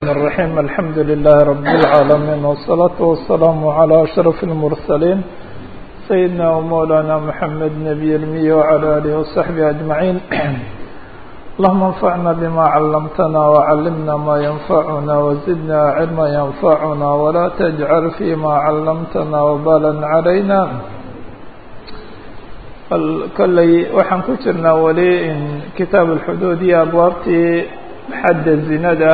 الرحيم الحمد لله رب العالمين والصلاة والسلام على أشرف المرسلين سيدنا ومولانا محمد نبي المي وعلى آله وصحبه أجمعين اللهم انفعنا بما علمتنا وعلمنا ما ينفعنا وزدنا علما ينفعنا ولا تجعل فيما علمتنا وبالا علينا kolley waxaan ku jirnaa weli in kitaab alxuduud iyo abwaabtii xadda zinada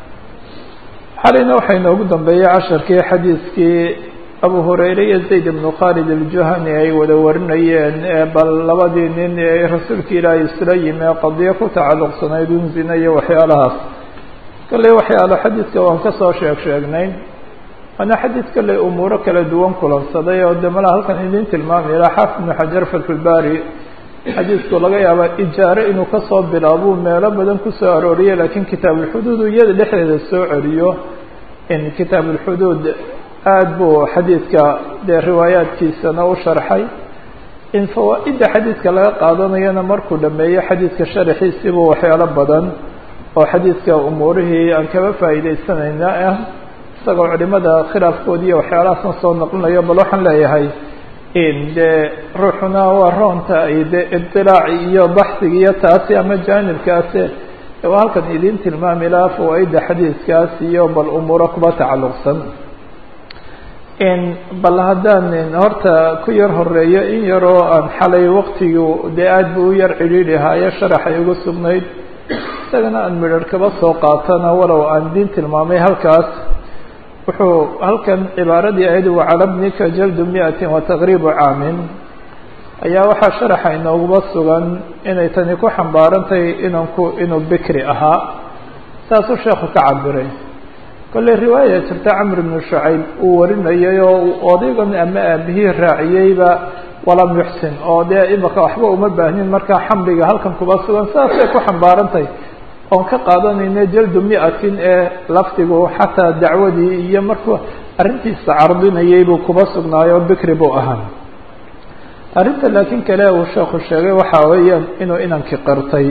xalayna waxaa inoogu dambeeyey casharkii xadiiskii abu hurayre iyo zayd ibnu khalid aljuhani ay wada warinayeen ee bal labadii nin ee rasuulka ilaahay isla yimi ee qadiyo ku tacalluqsanayd un zina iyo waxyaalahaas kolley waxyaalo xadiiska waan kasoo sheeg sheegnay waana xadiid kale umuuro kala duwan kulansaday oo de malaa halkan idin tilmaamay ilaa xaafid ibnu xajar fatxulbaari xadiidku laga yaaba ijaare inuu kasoo bilaabuu meelo badan kusoo arooriye laakiin kitaabulxuduud iyada dhexdeeda soo celiyo in kitaabulxuduud aada buu xadiidka dee riwaayaadkiisana u sharxay in fawaa-idda xadiidka laga qaadanayana markuu dhameeyo xadiidka sharaxiisiibuu waxyaalo badan oo xadiidka umuurihii aan kaba faa'iideysanayna ah isagoo culimada khilaafkoodi iyo waxyaalahaasna soo naqlinayo bal waxaan leeyahay in dee ruuxuna waa roonta ay de ibtilaaci iyo baxsiga iyo taasi ama jaanibkaasi waa halkan idin tilmaami lahaa fawaa-idda xadiidkaas iyo bal umuuro kuba tacalluqsan in bal haddaan horta ku yar horeeyo in yaroo aan xalay waktigu dee aada bu u yar cidhiidhi haayo sharaxay uga sugnayd isagana aan midharh kaba soo qaatana walow aan idin tilmaamay halkaas wuxuu halkan cibaaradii ahayd wacala bnika jaldu miatin wa taqriibu caamin ayaa waxaa sharaxa inooguba sugan inay tani ku xambaarantahay inanku inuu bikri ahaa saasuu sheekhu ka cabiray kolley riwaaya jirta camr bnu shucayb uu warinayay oo uu odaygan ama aabihii raaciyeyba walam yuxsin oo dee imaka waxba uma baahnin markaa xamliga halkan kuba sugan saasay ku xambaarantahay oon ka qaadanayna jaldu miatin ee lafdigu xataa dacwadii iyo markuu arrintiisa cardinayay buu kuba sugnaayo bikri buu ahaa arrinta laakiin kale uu sheekhu sheegay waxa weeyaan inuu inankii qirtay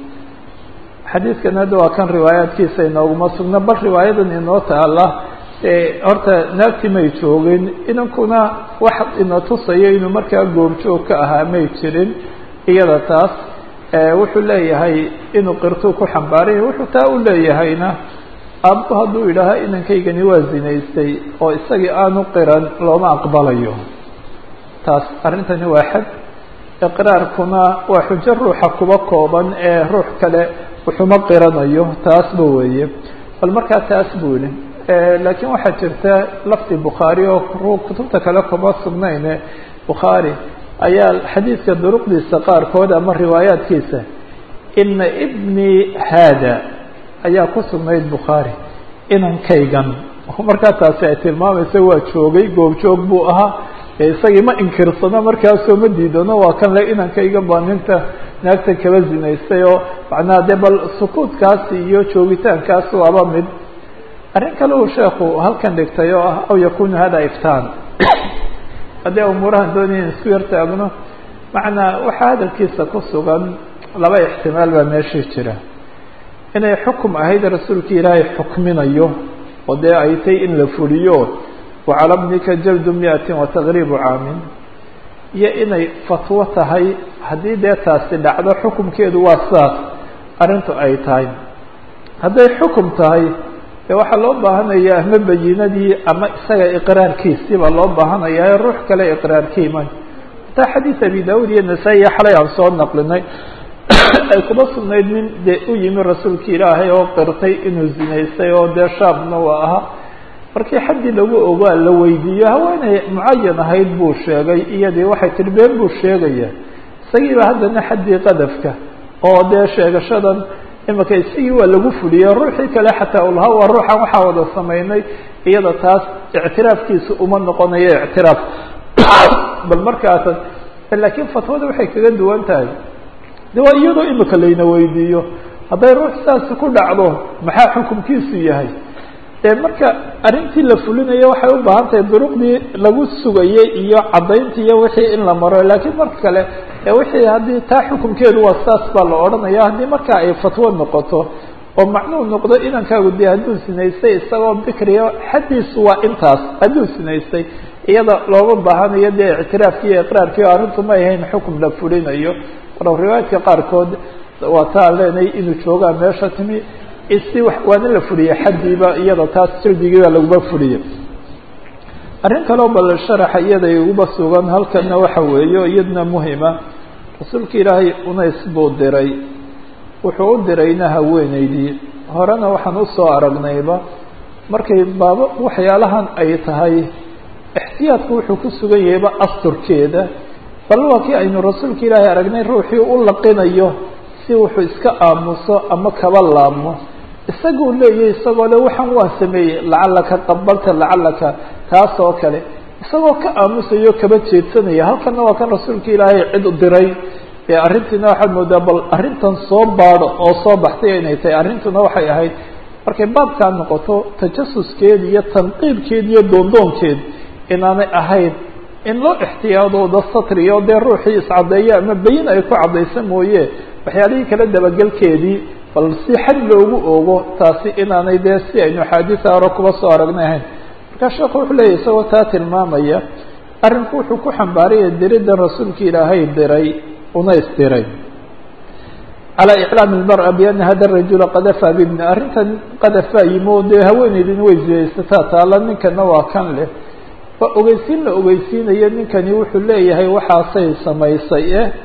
xadiidkan hadda waa kan riwaayaadkiisa inooguma sugna bal riwaayadan inoo taala horta naagti may joogin inankuna wax ina tusayo inuu markaa goobjoog ka ahaa may jirin iyada taas wuxuu leeyahay inuu qirtuu ku xambaaranya wuxuu taa u leeyahayna aabbu hadduu yidhaaha inankaygani waa zinaystay oo isagii aanu qiran looma aqbalayo taas arrintani waa xad iqraarkuna waa xujo ruuxa kuba kooban ee ruux kale wuxuma qiranayo taasba weeye bal markaa taas buu yihi laakiin waxaa jirta lafdi bukhaari oo kutubta kale kuma sugnayne bukhaari ayaa xadiidka duruqdiisa qaarkood ama riwaayaadkiisa ina ibni haada ayaa ku sugnayd bukhaari inankaygan markaa taasi ay tilmaamaysa waa joogay goobjoog buu ahaa isagii ma inkirsano markaasoo ma diidano waa kan le inankaygan baa ninta naagta kaba zinaystay oo macnaha dee bal sukuudkaasi iyo joogitaankaas waaba mid arrin kale uu sheekhu halkan dhigtay oo ah aw yakunu hada iftaan haddii umuurahan doonaya isku yar taagno macnaa waxaa hadalkiisa ku sugan laba ixtimaal baa meeshii jira inay xukum ahayd rasuulka ilaahay xukminayo oo dee ay tay in la fuliyo wacala bnika jaldu miatin wa taqriibu caamin iyo inay fatwo tahay haddii dee taasi dhacdo xukumkeedu waa sidaas arrintu ay tahay hadday xukum tahay de waxaa loo baahanaya ama bayinadii ama isaga iqraarkiisii baa loo baahanaya ruux kale iqraarkiiman hataa xadiid abi daud iyo nasaa-iya xalay aan soo naqlinay ay kuba sugnayd nin dee u yimi rasuulka ilaahay oo qirtay inuu zinaystay oo dee shaabna waa ahaa markii xaddii lagu ogaa la weydiiyo haweeney mucayan ahayd buu sheegay iyadii waxay tihi been buu sheegaya isagiiba haddana xaddii qadafka oo dee sheegashadan imika isigii waa lagu fuliyey ruuxii kale xataa ulaha waa ruuxan waxaa wada samaynay iyada taas ictiraafkiisa uma noqonayo ictiraaf bal markaatan laakiin fatwada waxay kaga duwan tahay de waa iyadoo imika layna weydiiyo hadday ruux saasi ku dhacdo maxaa xukumkiisu yahay dee marka arrintii la fulinayo waxay u baahan tahay duruqdii lagu sugayey iyo caddayntii iyo wixii in la maro laakiin marka kale wixii haddii taa xukumkeedu waa saas baa la odhanaya haddii marka ay fatwo noqoto oo macnuhu noqdo inankaagu dee hadduu sinaystay isagoo bikriya xaddiisu waa intaas hadduu sinaystay iyada looma baahanayo dee ictiraafki iyo iqraarkii o arrintu ma ahayn xukum la fulinayo walow riwaayadka qaarkood waa taa leenay inuu joogaa meesha timi si waana la fuliyey xaddiiba iyada taas sildigiiba laguma fuliyey arrin kaleo bal sharaxa iyada iguba sugan halkana waxa weeyo iyadna muhima rasuulka ilaahay unays buu diray wuxuu u dirayna haweeneydii horena waxaan usoo aragnayba markay baaba waxyaalahan ay tahay ixtiyaadku wuxuu ku sugan yahayba asturkeeda bal waa kii aynu rasuulka ilaahay aragnay ruuxii u laqinayo si wuxuu iska aamuso ama kaba laabmo isaguu leeyahy isagoo le waxaan waa sameeyey lacalaka qabalta lacalaka taas oo kale isagoo ka aamusayo kaba jeedsanaya halkana waa kan rasuulka ilaahay cid diray ee arrintiina waxaad moodaa bal arrintan soo baadho oo soo baxtay inay tahay arrintuna waxay ahayd markay baabkaa noqoto tajasuskeed iyo tanqiibkeed iyo doondoonkeed inaanay ahayn in loo ixtiyaadooda satriyo dee ruuxii iscaddeeyo ama bayin ay ku caddaysa mooye waxyaalihii kala dabagelkeedii bal si xad loogu oogo taasi inaanay dee si aynu axaadiisa hore kuba soo aragnay ahayn markaa sheekhu wuxuu leeyahy isagoo taa tilmaamaya arrinku wuxuu ku xambaaraya diriddan rasuulka ilaahay diray unays diray calى iclaam اlmarأa biana hada rajula qadafa bibni arrintan qadafaa yimi o dee haweeneydin way ziyaysataa taala ninkana waa kan leh waa ogeysiin la ogeysiinayo ninkani wuxuu leeyahay waxaasay samaysay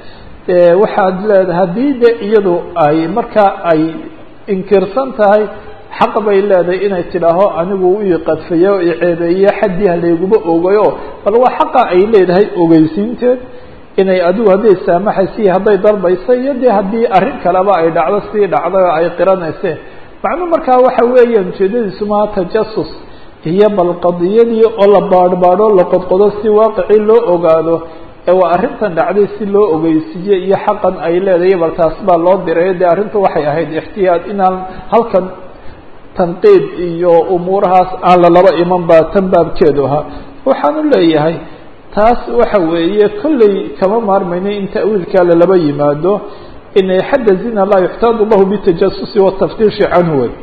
eh waxaad leedahay haddii de iyadu ay markaa ay inkirsan tahay xaq bay leedahay inay tidhaaho anigu ii qadfayo o iceebeeye xaddii halayguma ogayo bal waa xaqa ay leedahay ogeysiinteed inay adigu hadday saamaxaysa iyo hadday dalbaysa iyo dee haddii arrin kaleba ay dhacdo sii dhacday oo ay qiranayseen macnuu markaa waxa weeyaan ujeedadiisu maha tajasus iyo bal qadiyadii oo la baadhbaadho la qodqodo si waaqicii loo ogaado ee waa arrintan dhacday si loo ogeysiiye iyo xaqan ay leedahay bal taas baa loo diray dee arrintu waxay ahayd ixtiyaad inaan halkan tanqiid iyo umuurahaas aan lalaba iman baa tan baabkeedu ahaa waxaanu leeyahay taas waxa weeye kolley kama maarmayno in ta'wiilkaa lalaba yimaado inay xadda zina laa yuxtaadu lahu bitajasusi wataftiishi canhu wey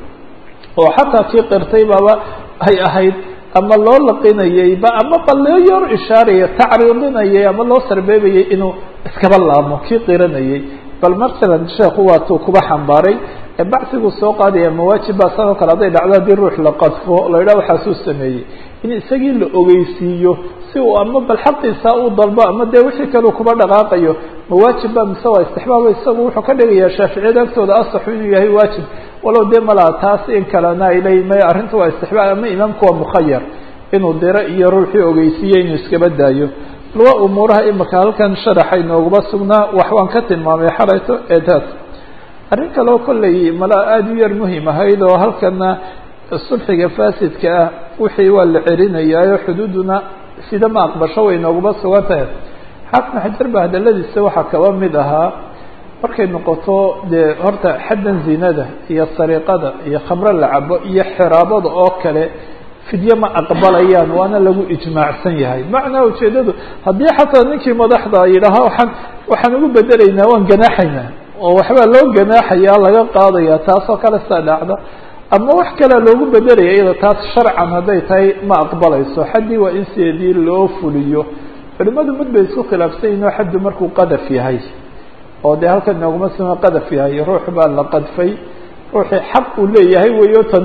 oo xataa kii qirtay baaba ay ahayd ama loo laqinayeyba ama ba loo yor ishaaraya tacriidinayay ama loo sarbeebayay inuu iskaba laabmo kii qiranayay bal masalan sheekhu waatuu kuba xambaaray bacsiguu soo qaadaya mawaajib baa sanoo kale hadday dhacdo haddii ruux la qadfo la yidhaha waxaasuu sameeyey in isagii la ogeysiiyo si uu ama bal xaqiisa uu dalbo ama dee wixii kale kuba dhaqaaqayo mawaajib ba mise waa istixbaaba isagu wuxuu ka dhigayaa shaaficiyada agtooda asaxu inuu yahay waajib walow dee malaa taas in kalena ay leeyihin maya arrinta waa istixbaab ama imaamku waa mukhayar inuu diro iyo ruuxii ogeysiiye inuu iskaba daayo bal waa umuuraha imika halkan sharaxa inooguma sugnaa wax waan ka tilmaamay xalayto ee taas arrin kaleo kolley malaa aada u yar muhim ahayd oo halkana sulxiga fasidka ah wixii waa la celinayaayo xuduuduna sida ma aqbasho way nooguma sugan tahay xaafna xajar ba hadaladiisa waxaa kaba mid ahaa markay noqoto dee horta xaddan zinada iyo sariiqada iyo khamro la cabo iyo xiraabada oo kale fidye ma aqbalayaan waana lagu ijmaacsan yahay macnaa ujeedadu haddii xataa ninkii madaxda yidhaaha waxaan waxaan ugu bedelaynaa waan ganaaxaynaa oo waxbaa loo ganaaxaya laga qaadaya taasoo kale saa dhacda ama wax kalea loogu bedelaya iyada taas sharcan hadday tahay ma aqbalayso xaddii waa in sideedii loo fuliyo culimadu mid bay isku khilaafsan yihin oo xaddu markuu qadaf yahay oo dee halkan nooguma sima qadaf yahay ruux baa la qadfay ruuxii xaq uu leeyahay weeyo tan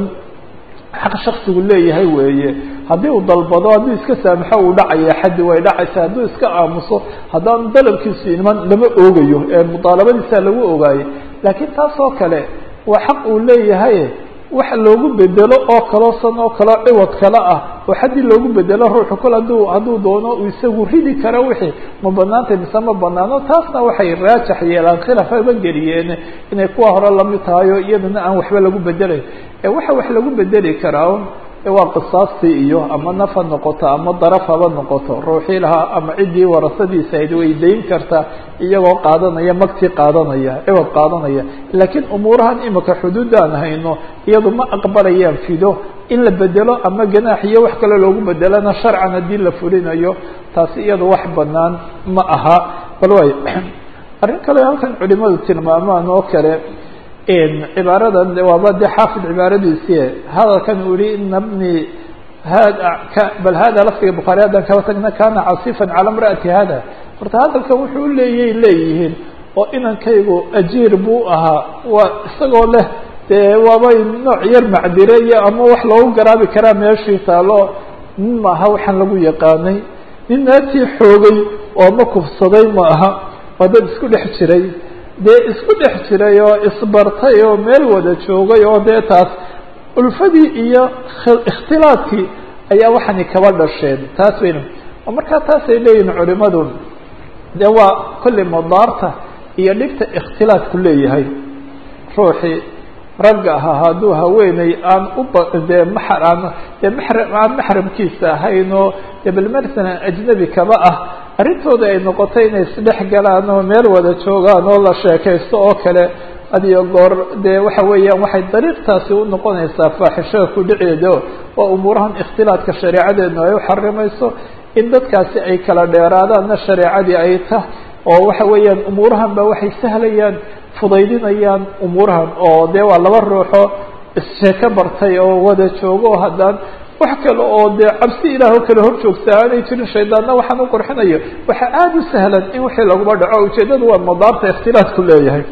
xaq shaksigu leeyahay weeye haddii uu dalbado hadduu iska saamaxo uu dhacaya xaddi way dhacaysa hadduu iska aamuso haddaan dalabkiisu iman lama oogayo ee mudaalabadiisa lagu ogaayo laakiin taas oo kale waa xaq uu leeyahay wax loogu bedelo oo kaloo san oo kaleo ciwad kale ah oo xaddii loogu bedelo ruuxu kol hadduu hadduu doono uu isagu ridi karo wixii ma banaantay mise ma banaano taasna waxay raajax yeelaan khilaafaba geliyeen inay kuwa hore lamid tahay oo iyadana aan waxba lagu bedelayn ee waxa wax lagu bedeli karaa waa qisaastii iyo ama naf ha noqoto ama daraf haba noqoto ruuxii lahaa ama ciddii warasadiisa ayd way dayn kartaa iyagoo qaadanaya magtii qaadanaya ciwad qaadanaya laakiin umuurahan imika xuduudaan hayno iyadu ma aqbalayaan fido in la bedelo ama ganaax iyo wax kale loogu bedelana sharcan haddii la fulinayo taasi iyadu wax banaan ma aha bal waay arrin kale halkan culimadu tilmaamaan oo kale cibaaradan waaba de xaafid cibaaradiisi hadalkan uu yihi ina bni hada bal hada lafdiga bukhaari haddaan kaba tagna kana casifan cala mraati hada horta hadalkan wuxuu leeyay leeyihiin oo inankaygu ajiir buu ahaa waa isagoo leh dee waabay nooc yar macdire iyo ama wax loogu garaabi karaa meeshii taalo nin ma aha waxaan lagu yaqaanay nin naatii xoogay oo ma kufsaday ma aha waa dad isku dhex jiray dee isku dhex jiray oo isbartay oo meel wada joogay oo dee taas ulfadii iyo ikhtilaadkii ayaa waxani kaba dhasheen taas wayna markaa taasay leeyihin culimadu de waa kolley madaarta iyo dhibta ikhtilaadku leeyahay ruuxii ragga ahaa hadduu haweeney aan uba dee maxar aan dee maxram aan maxramkiisa ahayn oo dee bal masalan ajnebi kaba ah arrintooda ay noqotay inay isdhex galaan oo meel wada joogaan oo la sheekaysto oo kale adiyo goor dee waxa weeyaan waxay dariiqtaasi u noqonaysaa faaxishada ku dhiceeda waa umuurahan ikhtilaadka shareecadeedna ay u xarimayso in dadkaasi ay kala dheeraadaanna shareecadii ay tah oo waxa weeyaan umuurahan ba waxay sahlayaan fudaydinayaan umuurahan oo dee waa laba ruuxo issheeko bartay oo wada joogo oo haddaan wax kale oo dee cabsi ilaah oo kale hor joogta aanay jirin shaydaanna waxaan u qurxinayo waxaa aada u sahlan in wixii laguba dhaco ujeeddadu waa madaarta ikhtilaadku leeyahay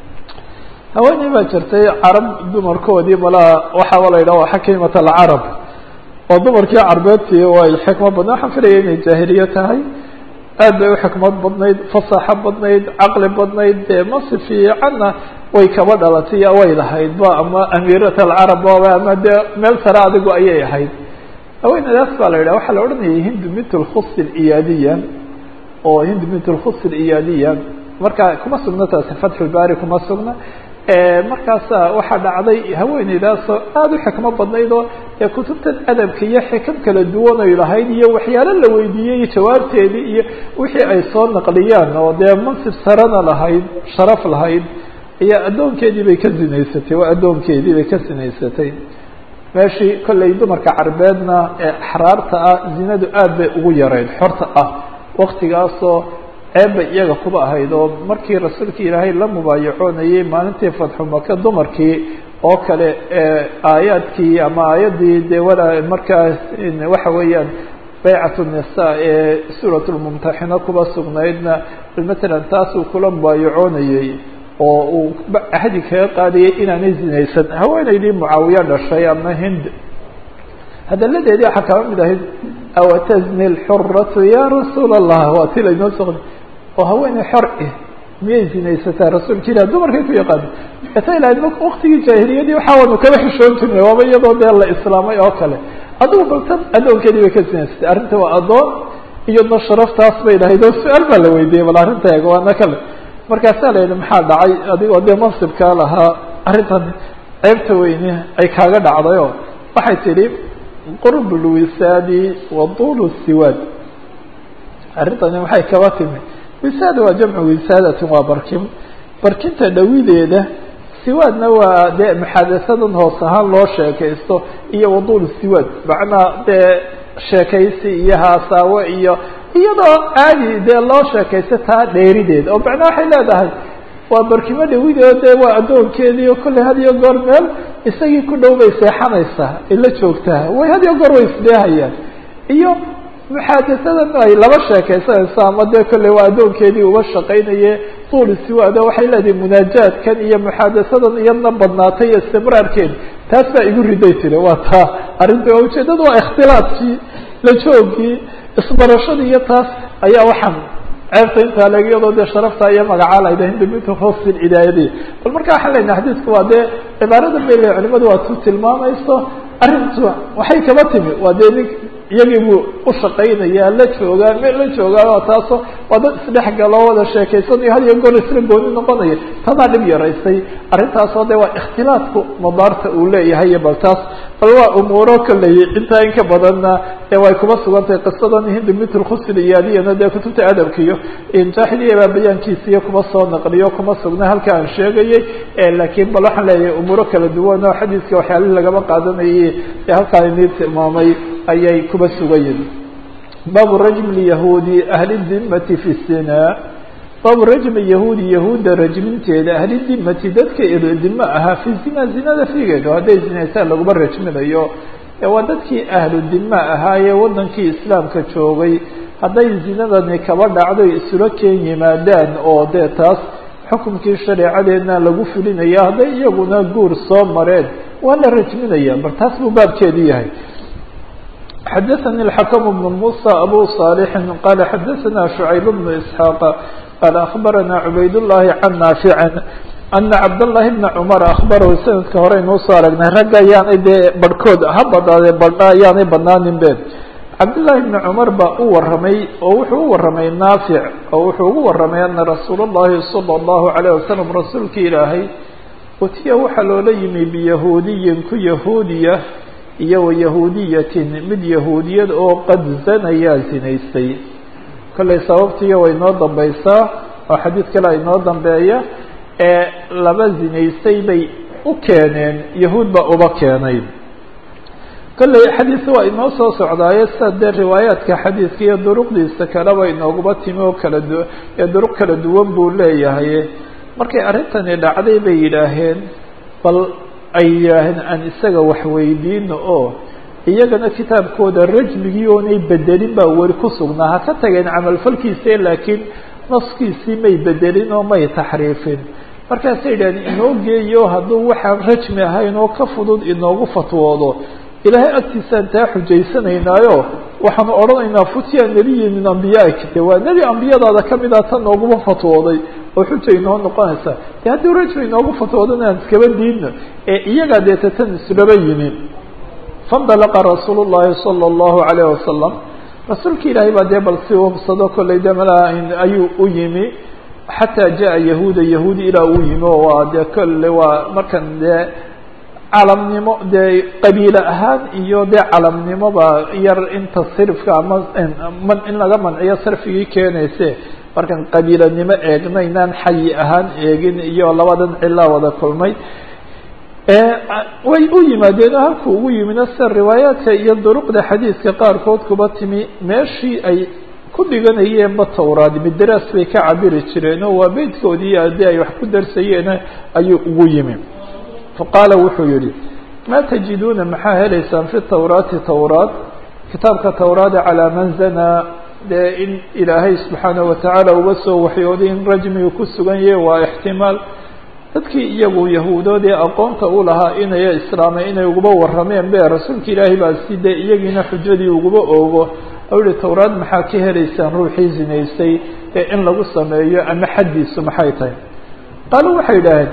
haweeney baa jirtay carab dumarkoodii malaa waxaaba la yidhaha waa xakiimat alcarab oo dumarkii carbeedtii way xikmad badna waxaan filaya inay jaahiliye tahay aad bay uxikmad badnayd fasaxo badnayd caqli badnayd dee masi fiicanna way kaba dhalatay way lahayd ba ama amiirat alcarab aba ama dee meel sare adigu ayay ahayd haweeneydaas baa la yidhaha waxaa la odhanayay hindu mint lkhus iyaadiya oo hindu mint lkhus iyaadiya marka kuma sugna taasi fatxulbaari kuma sugna markaasa waxaa dhacday haweeneydaasoo aada u xikmo badnayd oo ee kutubtan adabka iyo xikam kala duwan ay lahayd iyo waxyaalo la weydiiyey jawaabteedii iyo wixii ay soo naqliyaan oo dee mansib sarena lahayd sharaf lahayd ayaa addoonkeedii bay ka zinaysatay waa addoonkeedii bay ka zinaysatay meeshii kollay dumarka carbeedna ee axraarta ah zinadu aad bay ugu yarayd xorta ah waktigaasoo ceeb bay iyaga kuba ahayd oo markii rasuulka ilaahay la mubaayacoonayay maalintii fatxu maka dumarkii oo kale aayaadkii ama aayaddii dee walaa markaas waxa weeyaan baycat nisa ee suurat lmumtaxina kuba sugnaydna matalan taasuu kula mubaayacoonayey oo uu ahdi kaga qaadayay inaanay zinaysan haweeneydii mucaawiya dhashay ama hind hadaladeedii waxaa kaba mid ahayd awatazni lxuratu ya rasuul allah waa ti laynoo soo oo haweeney xor eh miyay zinaysataa rasuulka ilah dumarkay ku yaqaana ata ilahayd waktigii jaahiliyadii waxa wanu kaba xishoon jirnay waaba iyadoo dee la islaamay oo kale adigu baltan addoonkeedii bay ka zinaysatay arrinta waa addoon iyadna sharaftaas bay lahayd oo su-aal baa la weydiiyey bal arrinta eeg waana kale markaasaa la yidhi maxaa dhacay adigoo dee mansibkaa lahaa arrintan ceebta weyne ay kaaga dhacdayoo waxay tidhi qurb lwisaadi wa tuulu siwaad arrintani maxay kaba timi wisaada waa jamcu wisaadatin waa barkin barkinta dhawideeda siwaadna waa dee muxaadasadan hoos ahaan loo sheekaysto iyo waduul siwaad macnaa dee sheekaysi iyo haasaawo iyo iyadoo caadi dee loo sheekaysto taa dheerideed oo macnaa waxay leedahay waa barkimo dhawideed dee waa addoonkeedii oo kolley had iyo goor meel isagii ku dhow bay seexanaysaa ay la joogtaa way had iyo goor way isdheehayaan iyo muxaadasadan ay laba sheekaysanayso ama dee kolley waa addoonkeedii uga shaqaynaye tuuli siwaado waxay leedahay munaajaadkan iyo muxaadasadan iyadna badnaatay iyo istibraarkeedi taas baa igu riday tiri waa taa arrinta waa ujeedada waa ikhtilaadkii la joogkii isbarashadii iyo taas ayaa waxaan ceebta intaa leeg iyadoo dee sharafta iyo magacaa layda hindimintu hosil cidaayadii bal marka waxaan leynaha xadiisku waa dee cibaarada bay le culimadu waa tu tilmaamayso arrintu waxay kaba timi waa dee nin iyagii buu ushaqaynaya la joogaa meel la joogaa taaso waa dad isdhex galoo wada sheekaysanayo had iyo goor isla gooni noqonaya tanaa dhib yaraysay arrintaasoo de waa ikhtilaadku madaarta uu leeyahay iyo bal taas bal waa umuuro kaley intaa in ka badanna ee way kuma sugan tahay qisadan hindi mitl khusl iyadiyana dee kutubta adabka iyo jaaxiliya baa bayaankiisa iyo kuma soo naqliyo kuma sugna halka aan sheegayay laakiin bal waxaan leeyahay umuuro kala duwan oo xadiiska waxyaalihii lagama qaadanayay ee halkaan inii tilmaamay ayay kuba sugayiin baabu rajm lyahuudi ahli dimati fi sina baabu rajmi yahuudi yahuudda rajminteeda ahli dimati dadka dimo ahaa fi zina zinada figeedu hadday zinaysaan laguma rajminayo waa dadkii ahlu dima ahaayee wadankii islaamka joogay hadday zinadani kaba dhacdo isula keen yimaadaan oo dee taas xukumkii shareecadeedna lagu fulinaya hadday iyaguna guur soo mareen waa la rajminaya bal taas buu baabkeedu yahay xadaثnي الحkم بن موسى أbو صالح qال xadaثna شعyب بن إسحاaq qال أخبرna عbayd اللhi عن ناaفع أنa cabdاللahi بن cمر أخبرhu sanadka horeynuu soo aragnay ragga ayaanay dee barhkood ha badaadee badha ayaanay banaanin be cabdاللahi بن cمر baa u waramay oo wuxuu u waramay ناaفع oo wuxuu ugu waramay أna رasuul الlahi صلى الlaه عليه وسلم rasuulki ilaahay utiya waxaa loola yimi biyahuudiyin ku yahuudiya iyo wa yahuudiyatin mid yahuudiyad oo qad zanayaa zinaystay kollay sababtiiyo way noo dambaysaa oo xadiid kale ay noo dambeeya ee laba zinaystay bay u keeneen yahuud baa uba keenay kollay xadiidka waa inoo soo socdaaye sida dee riwaayaadka xadiidka iyo duruqdiisa kaleba inooguba timi oo kala du ee duruq kala duwan buu leeyahay markay arrintani dhacday bay yidhaaheen bal ay yidhaaheen aan isaga wax weydiino oo iyagana kitaabkooda rajmigii oonay bedelin baa weli ku sugnaa ha ka tageen camalfalkiise laakiin naskiisii may bedelin oo may taxriifin markaasay yidhahdeen inoo geeyo hadduu waxaan rajmi ahayn oo ka fudud inoogu fatwoodo ilaahay agtiisaan taa xujaysanaynaayo waxaanu odhanaynaa futiya nebiyi min ambiyaik de waa nebi ambiyadaada kamid a tan nooguma fatwooday oo xuja inoo noqonaysa de haddii rajmi inoogu fatwoodana aan iskaba diidno ee iyagaa deeta tan islaba yimi faindalaqa rasuul llahi sala allahu alayh wasalam rasuulka ilaahay baa dee bal si ubsado kollay de malaa ayuu u yimi xataa jaa yahuuda yahuudi ilaa uu yimi oo waa dee kolle waa markan dee calamnimo dee qabiile ahaan iyo dee calamnimoba yar inta sirfka ama man in laga manciyo sarfigii keenayse markaan qabiilanimo eegna inaan xayi ahaan eegin iyo labadan cilaa wada kulmay way u yimaadeen oo halku ugu yimina sida riwaayaadka iyo duruqda xadiidka qaarkood kuba timi meeshii ay ku dhiganayeenba tawraad midaraas bay ka cabiri jireen oo waa beydkoodii haddii ay wax ku darsayeen ayuu ugu yimi faqaala wuxuu yihi maa tajiduuna maxaa helaysaan fi tawraati tawraat kitaabka tawraada calaa man zanaa dee in ilaahay subxaanahu watacaala uga soo waxyooday in rajmigu ku sugan yahay waa ixtimaal dadkii iyagu yahuudoodee aqoonta u lahaa inay islaamay inay uguba warrameen be rasuulka ilaahay baa si dee iyagiina xujadii uguba oogo ou yihi tawraad maxaa ka helaysaan ruuxii zinaystay ee in lagu sameeyo ama xaddiisu maxay tahay qaalo waxay idhaaheen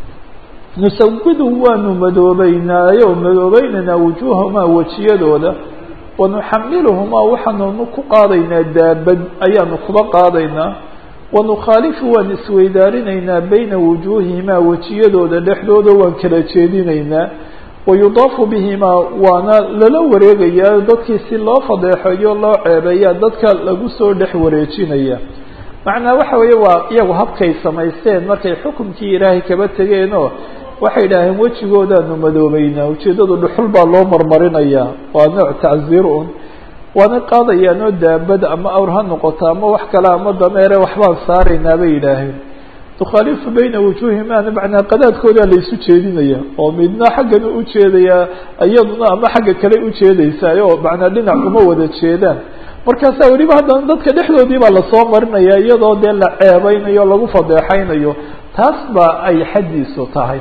nusawidu waanu madoobeynaayo madoobeynanaa wujuuhamaa wejiyadooda wanuxamiluhumaa waxaanunu ku qaadaynaa daabad ayaanu kuba qaadaynaa wanukhaalifu waan isweydaarinaynaa bayna wujuuhihimaa wejiyadooda dhexdooda waan kala jeedinaynaa wayudaafu bihimaa waana lala wareegayaa dadkii si loo fadeexeeyo loo ceebeeyaa dadka lagu soo dhex wareejinaya macnaa waxa weeye waa iyagu habkay samaysteen markay xukumkii ilaahay kaba tegeenoo waxay idhaaheen wejigoodaanu madoobeynaa ujeeddadu dhuxul baa loo marmarinayaa waa nooc tacziir un waana qaadayaan oo daabad ama awr ha noqoto ama wax kale ama dameere waxbaan saaraynaa bay yidhaaheen tukhaalifu bayna wujuuhimaana macnaa qadaadkoodaa laysu jeedinaya oo midna xaggan u ujeedayaa iyaduna ama xagga kale ujeedaysaay oo macnaa dhinac uma wada jeedaan markaasaa weliba haddana dadka dhexdoodii baa lasoo marinaya iyadoo dee la ceebeynayo o lagu fadeexaynayo taas baa ay xaddiisu tahay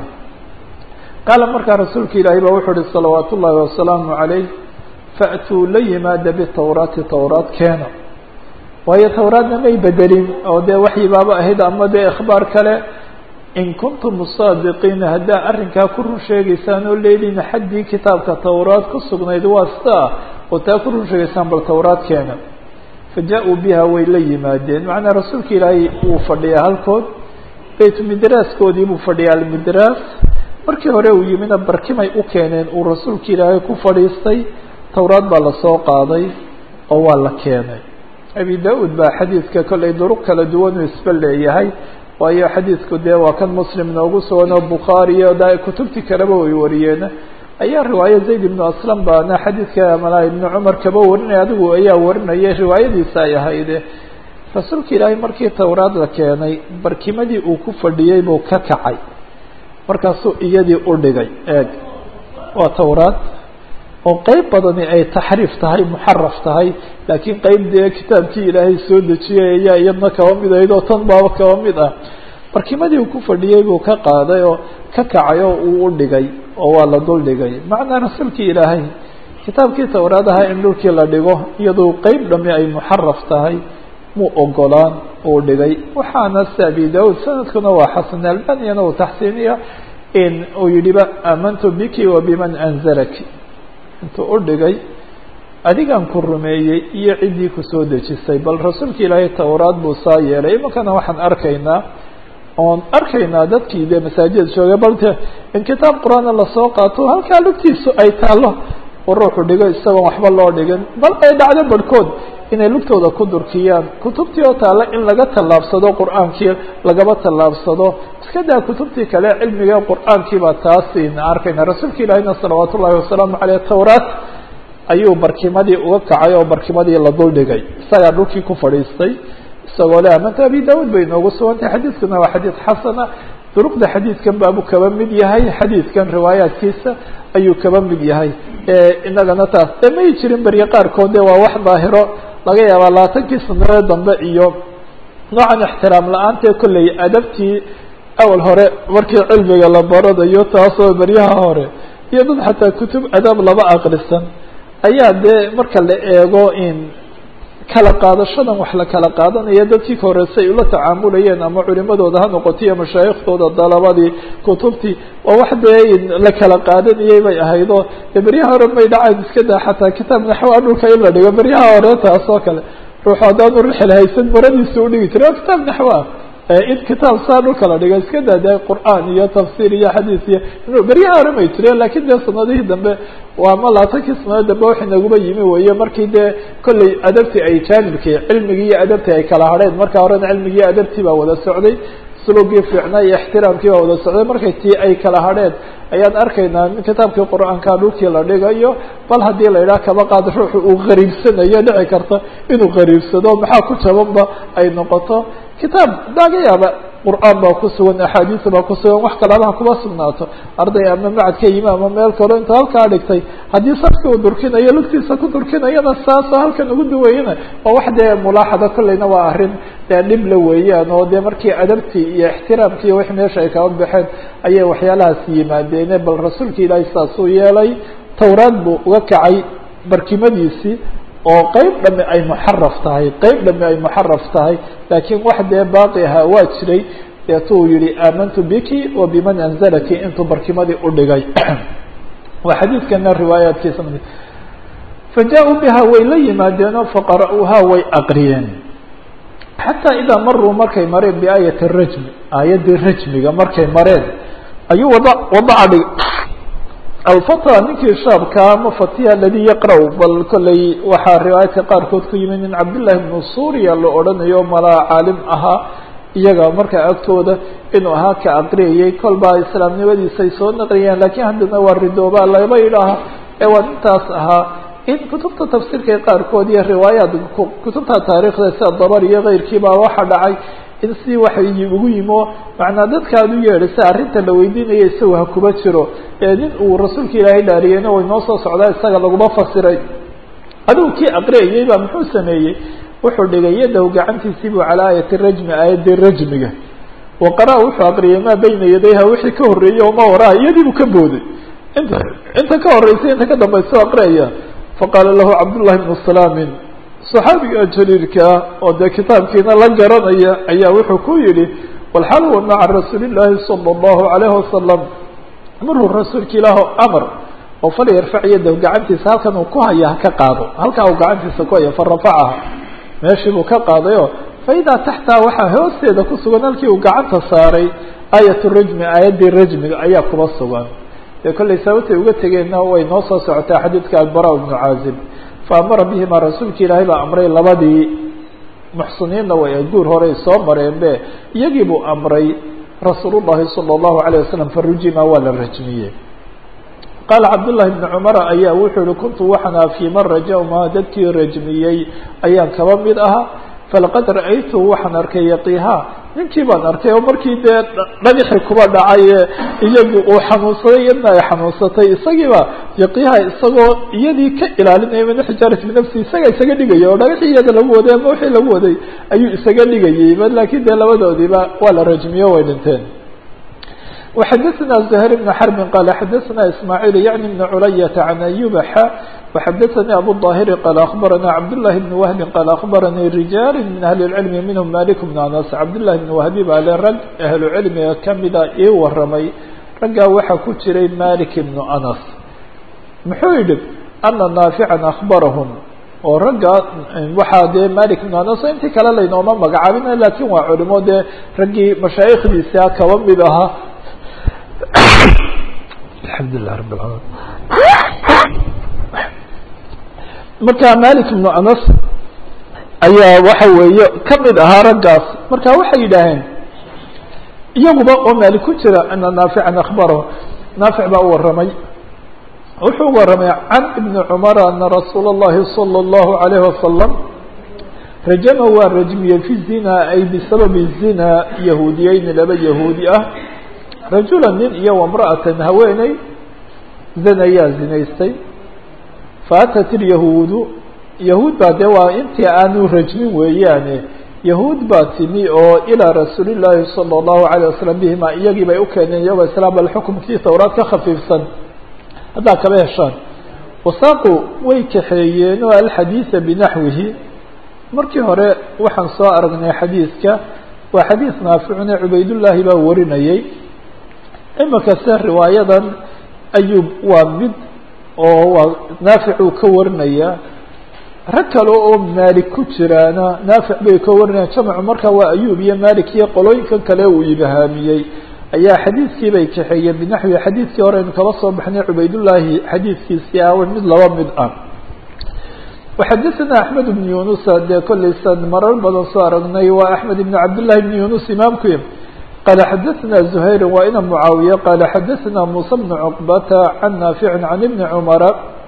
qaala markaa rasuulka ilaahay baa wuxuu uhi salawaat ullaahi wasalaamu calayh faatuu la yimaada bitawraati tawraat keena waayo tawraadna may bedelin oo dee waxyi baaba ahayd ama dee ikhbaar kale in kuntum saadiqiina haddaa arrinkaa ku run sheegaysaan oo leediina xaddii kitaabka tawraad ku sugnayd waa sida ah oo taa ku run sheegaysaan bal tawraad keena fa jaa-uu biha way la yimaadeen macnaa rasuulka ilaahay wuu fadhiyaa halkood baytu midraaskoodii buu fadhiyaa almidraas markii hore uu yimina barkimay u keeneen uu rasuulka ilaahay ku fadhiistay tawraad baa lasoo qaaday oo waa la keenay abi da-uud baa xadiidka kollay duruq kala duwan uu isba leeyahay waayo xadiidku dee waa kan muslim noogu sugan oo bukhaari iyo da kutubtii kaleba way wariyeen ayaa riwaayo zayd ibnu aslam baana xadiidka malaa ibnu cumar kaba warinaya adigu ayaa warinaya riwaayadiisa ay ahayde rasuulka ilaahay markii towraad la keenay barkimadii uu ku fadhiyey buu ka kacay markaasuu iyadii u dhigay eeg waa towraad oo qeyb badani ay taxriif tahay muxaraf tahay laakiin qeyb dee kitaabkii ilaahay soo dejiyay ayaa iyadna kaba mid ahayd oo tan baaba kaba mid ah barkimadii uu ku fadhiyey buu ka qaaday oo ka kacay oo uu u dhigay oo waa la dul dhigay macnaa rasuulkii ilaahay kitaabkii towraad ahaa in dhulkii la dhigo iyadoo qeyb dhami ay muxaraf tahay mu ogolaan uu dhigay waxaana si abi daud sanadkuna waa xasan albaniyana uu taxsiiniya in uu yidhiba aamantu biki wa biman anzalaki intuu u dhigay adigan ku rumeeyey iyo ciddii kusoo dejisay bal rasuulka ilaahay towraad buu saa yeelay imankana waxaan arkaynaa oon arkaynaa dadkii dee masaajida joogay balte in kitaab qur-aana lasoo qaato halkaa lugtiisu ay taallo uu ruuxu dhigo isagoon waxba loo dhigin bal ay dhacdo barhkood inay lugtooda ku durkiyaan kutubtii oo taalla in laga tallaabsado qur-aankii lagaba tallaabsado iska daa kutubtii kale cilmiga qur-aankiibaa taasina arkayna rasuulka ilaahina salawaat ullahi wasalaamu caleyh towraat ayuu barkimadii uga kacay oo barkimadii la dul dhigay isagaa dhulkii ku fadhiistay isagoo le amanta abi daud bay inoogu sugantahay xadiidkuna waa xadiid xasana duruqda xadiidkan baabuu kaba mid yahay xadiidkan riwaayaadkiisa ayuu kaba mid yahay inagana taas e may jirin berye qaarkood de waa wax daahiro laga yaabaa labaatankii sanadee dambe iyo noocan ixtiraam la-aantee kolley adabtii awal hore markii cilmiga la baranayo taasoo beryaha hore iyo dad xataa kutub adab laba aqrisan ayaa dee marka la eego in kala qaadashadan wax la kala qaadanaya dadkii ka horeysa ay ula tacaamulayeen ama culimadooda ha noqoto iyo mashaayiktooda dalabadii kutubtii waa wax dee la kala qaadanayay bay ahaydoo de beryaha hore may dhacayn iska daa xataa kitaab naxwa dhulka in la dhigo beryaha hore taas oo kale ruuxu haddaanu rixil haysan maradiisa udhigi jiray waa kitaab naxwa in kitaab saa dhulka la dhigo iska daa de qur'aan iyo tafsiir iyo xadiis iyo beryaha hore may jireen lakin dee sanadihii dambe waa ma labaatankii sanadood dambe wax inaguba yimi weeye markii dee kolley adabtii ay jaanibkii cilmigii iyo adabtii ay kala hadheen marka horena cilmigii iyo adabtii baa wada socday sulugii fiicnaa iyo ixtiraamkii baa wada socday markay tii ay kala hadheen ayaan arkaynaa kitaabkii qur-aanka dhulkii la dhigayo bal haddii la yidhaha kaba qaad ruuxu uu qariibsanayo dhici karta inuu qariibsado maxaa ku jabanba ay noqoto kitaab laga yaaba qur'aan baa ku sugan axaadiis baa ku sugan wax kalaba ha kuma sugnaato arday ama macad ka yimi ama meel kalo inta halkaa dhigtay haddii safki uu durkinayo lugtiisa ku durkinayana saasoo halkan ugu duwayana waa wax dee mulaaxada kolleyna waa arrin dee dhib la weeyaan oo dee markii adabtii iyo ixtiraamkii wix meesha ay kaba baxeen ayay waxyaalahaas yimaadeene bal rasuulka ilaahay saasuu yeelay towraad buu uga kacay barkimadiisii oo qeyb dhami ay muxaraf tahay qeyb dhami ay muxaraf tahay laakiin wax dee baaqi ahaa waa jiray deetuu yihi aamantu biki wa biman anzalaki intuu barkimadii u dhigay waa xadiidkana riwaayaadkiisa faja-uu biha way la yimaadeenoo faqara-uuhaa way aqriyeen xataa idaa maruu markay mareen biaayati rajmi aayaddii rajmiga markay mareen ayuu wada wadaca dhig alfata ninkii shaabka ama fatiha aladi yaqra' bal kolley waxaa riwaayadka qaarkood ku yimid nin cabdillahi bnu suuriya la odhanayo malaa caalim ahaa iyaga markaa agtooda inuu ahaa ka aqriyayay kolbaa islaamnimadiisay soo naqliyeen lakiin haddana waa ridoobaa laba idhaaha ee waa nintaas ahaa in kutubta tafsiirka qaarkood iyo riwaayaat kutubta taarikhda sida dabar iyo keyrkiibaa waxa dhacay in si waxay ugu yimo macnaa dadka ad u yeedhisa arrinta la weydiinaya isagu ha kuba jiro ee nin uu rasuulka ilaahay dhaariyeyna way noo soo socdaa isaga laguma fasiray adigu kii aqriyayay baa muxuu sameeyey wuxuu dhigay yadow gacantiisii buu calaa aayati rajmi aayaddii rajmiga wa qara- wuxuu aqriyay maa bayna yadayha wixii ka horreeyey oo ma waraa iyadii buu ka booday inta inta ka horreysay inta ka dambaysa aqriyaya faqaala lahu cabdullahi bnu salaamin صaxaabiga jaliilkaa oo dee kitaabkiina la garanaya ayaa wuxuu ku yihi walxal huwa maca rasuuli llaahi salى اllahu alayhi wasalam maruu rasuulka ilaah amar oo fal yarfac yadahu gacantiisa halkan uu ku haya haka qaado halkaa uu gacantiisa ku haya farafacaha meeshii buu ka qaadayo faidaa taxtaa waxaa hoosteeda ku sugan halkii uu gacanta saaray aayat rajmi aayaddii rajmiga ayaa kuba sugan dee kollay sababtay uga tegeenna way noo soo socotaa xadiidka albara bnu caazib faamara bihima rasuulka ilaahay baa amray labadii muxsiniinna way guur horey soo mareen be iyagii buu amray rasuul llahi salى اllahu alayه wasalam farujima waa la rajmiyey qaala cabdullahi bni cumara ayaa wuxuu yihi kuntu waxaan aha fii man rajawma dadkii rajmiyey ayaan kaba mid ahaa falaqad ra-aytu waxaan arkay yaqiha ninkii baan arkay oo markii dee dhagixi kuba dhacay iyagu uu xanuunsaday iyadna ay xanuunsatay isagiiba yaqiha isagoo iyadii ka ilaalinaya min xijaarati binafsi isaga isaga dhigaya oo dhagaxii iyada lagu waday ama wixii lagu waday ayuu isaga dhigayay ba laakiin dee labadoodiiba waa la rajmiyo way dhinteen وxadثna زهير بن حرب qال xadثna إسماعيل يعني بن عlyة عن أيوب xا وxadثnي أبو الظاهر qال أخبرnا cبداللahi بن وهب qال أخبرnي رiجاaل من أهل العلم منهم مالك بن أنس cبداللahi بن وهبي baa le rag أهlu cilmiga kamida ii waramay raggaa waxaa ku jiray مالك بن أنس muxuu yihi أنa ناaفعا أخبرهم oo ragga waxaa dee malik بن anas intii kale laynooma magacaabina lakin waa culimo dee raggii mashaaikhdiisa kaba mid ahaa alxamdulilah rab اlalamin marka malik بن anas ayaa waxa weeye kamid ahaa raggaas marka waxay yidhaaheen iyaguba oo maalik ku jira ana naafican akbarahu naafic baa u waramay wuxuu waramay can ibni cumar ana rasuula اllahi salى اllahu عalayh wasalam rajama waa rajmiyey fi zina ay bisababi zina yahuudiyeyni laba yahuudi ah rajula nin iyo wamra'atan haweeney zanayaa zinaystay faatat ilyahuudu yahuud baa dee waa intii aanu rajmin weeyaane yahuud baa timi oo ilaa rasuuli llaahi salى اllahu عalيه wasalam bihima iyagii bay u keeneen iyagoo islaam bal xukumkii towraad ka khafiifsan haddaa kaba heshaan wasaaqu way kaxeeyeen oo alxadiida binaxwihi markii hore waxaan soo aragnay xadiidka waa xadiis naaficune cubaydullaahi baa warinayay imika se riwaayadan ayub waa mid oo waa naafic uu ka warinaya rag kale oo maalik ku jiraana naafic bay ka warinayaan jamcu marka waa ayub iyo malik iyo qolooyinkan kale uu ibahaamiyey ayaa xadiidkii bay kaxeeyeen binaxwi xadiidkii hore aynu kaba soo baxnay cubaydullaahi xadiidkiisii ah mid laba mid ah وxadثna أحmed بن yuنuس dee kolaysan marar badan soo aragnay waa أحmed بن cabdاللahi بن yuنuس imaamku qال xadثna زhayr waa ina mعaawiية qال xadثna muسى بن cقبة عن ناaفع عن بن cمر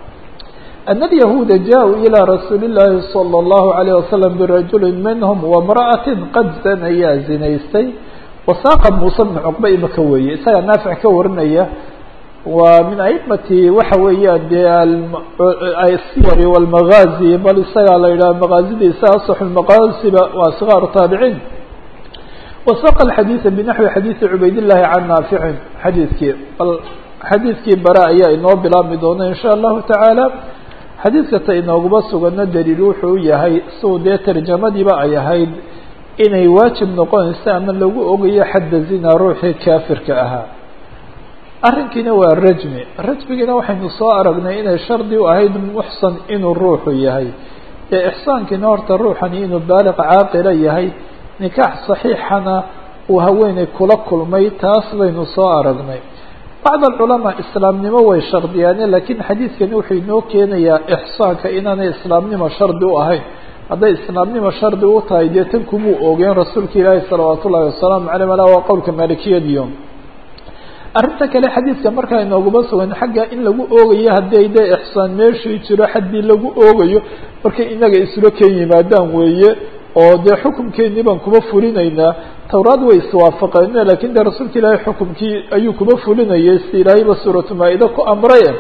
أن اليهوuda jaءوا إلى رasuuل اللahi صلى الله عليه وسلم برaجuل minهم وامرأة qad zanayaa zinaystay wasaaqa muuse bn cuqba imaka weeye isagaa naafic ka warinaya waa min aimati waxa weeyaan dee asiyari walmagaazi bal isagaa la yidhaha magaazidiisa asaxu lmaqaasiba waa sigaaru taabiciin wasaqa alxadiida binaxwi xadiidi cubaydillahi can naaficin xadiidkii bal xadiidkii bare ayaa inoo bilaabmi doona in sha allahu tacaala xadiidka ta inooguma sugano daliil wuxuu yahay siuu dee tarjamadiiba ay ahayd inay waajib noqonayso ama lagu ogayo xadda zina ruuxii kaafirka ahaa arrinkiina waa rajmi rajmigiina waxaynu soo aragnay inay shardi u ahayd muxsan inuu ruuxu yahay ee ixsaankiina horta ruuxani inuu baaliq caaqila yahay nikaax saxiixana uu haweeney kula kulmay taas baynu soo aragnay bacd alculamaa islaamnimo way shardiyaane laakiin xadiidkani wuxuu inoo keenayaa ixsaanka inaanay islaamnimo shardi u ahayn hadday islaamnimo shardi u tahay dee tan kumuu ogeen rasuulka ilaahi salawaat ullahi wasalaamu caleyh ala waa qowlka maalikiyadiyo arrinta kale xadiidka markaa inooguma sugan xagga in lagu oogayo haddii dee ixsaan meeshii jiro xaddii lagu oogayo markay inaga isula keen yimaadaan weeye oo dee xukumkeennii baan kuma fulinaynaa towraad way iswaafaqeen lakin dee rasuulka ilaahay xukumkii ayuu kuma fulinayay si ilaahayba suuratu maa-ida ku amray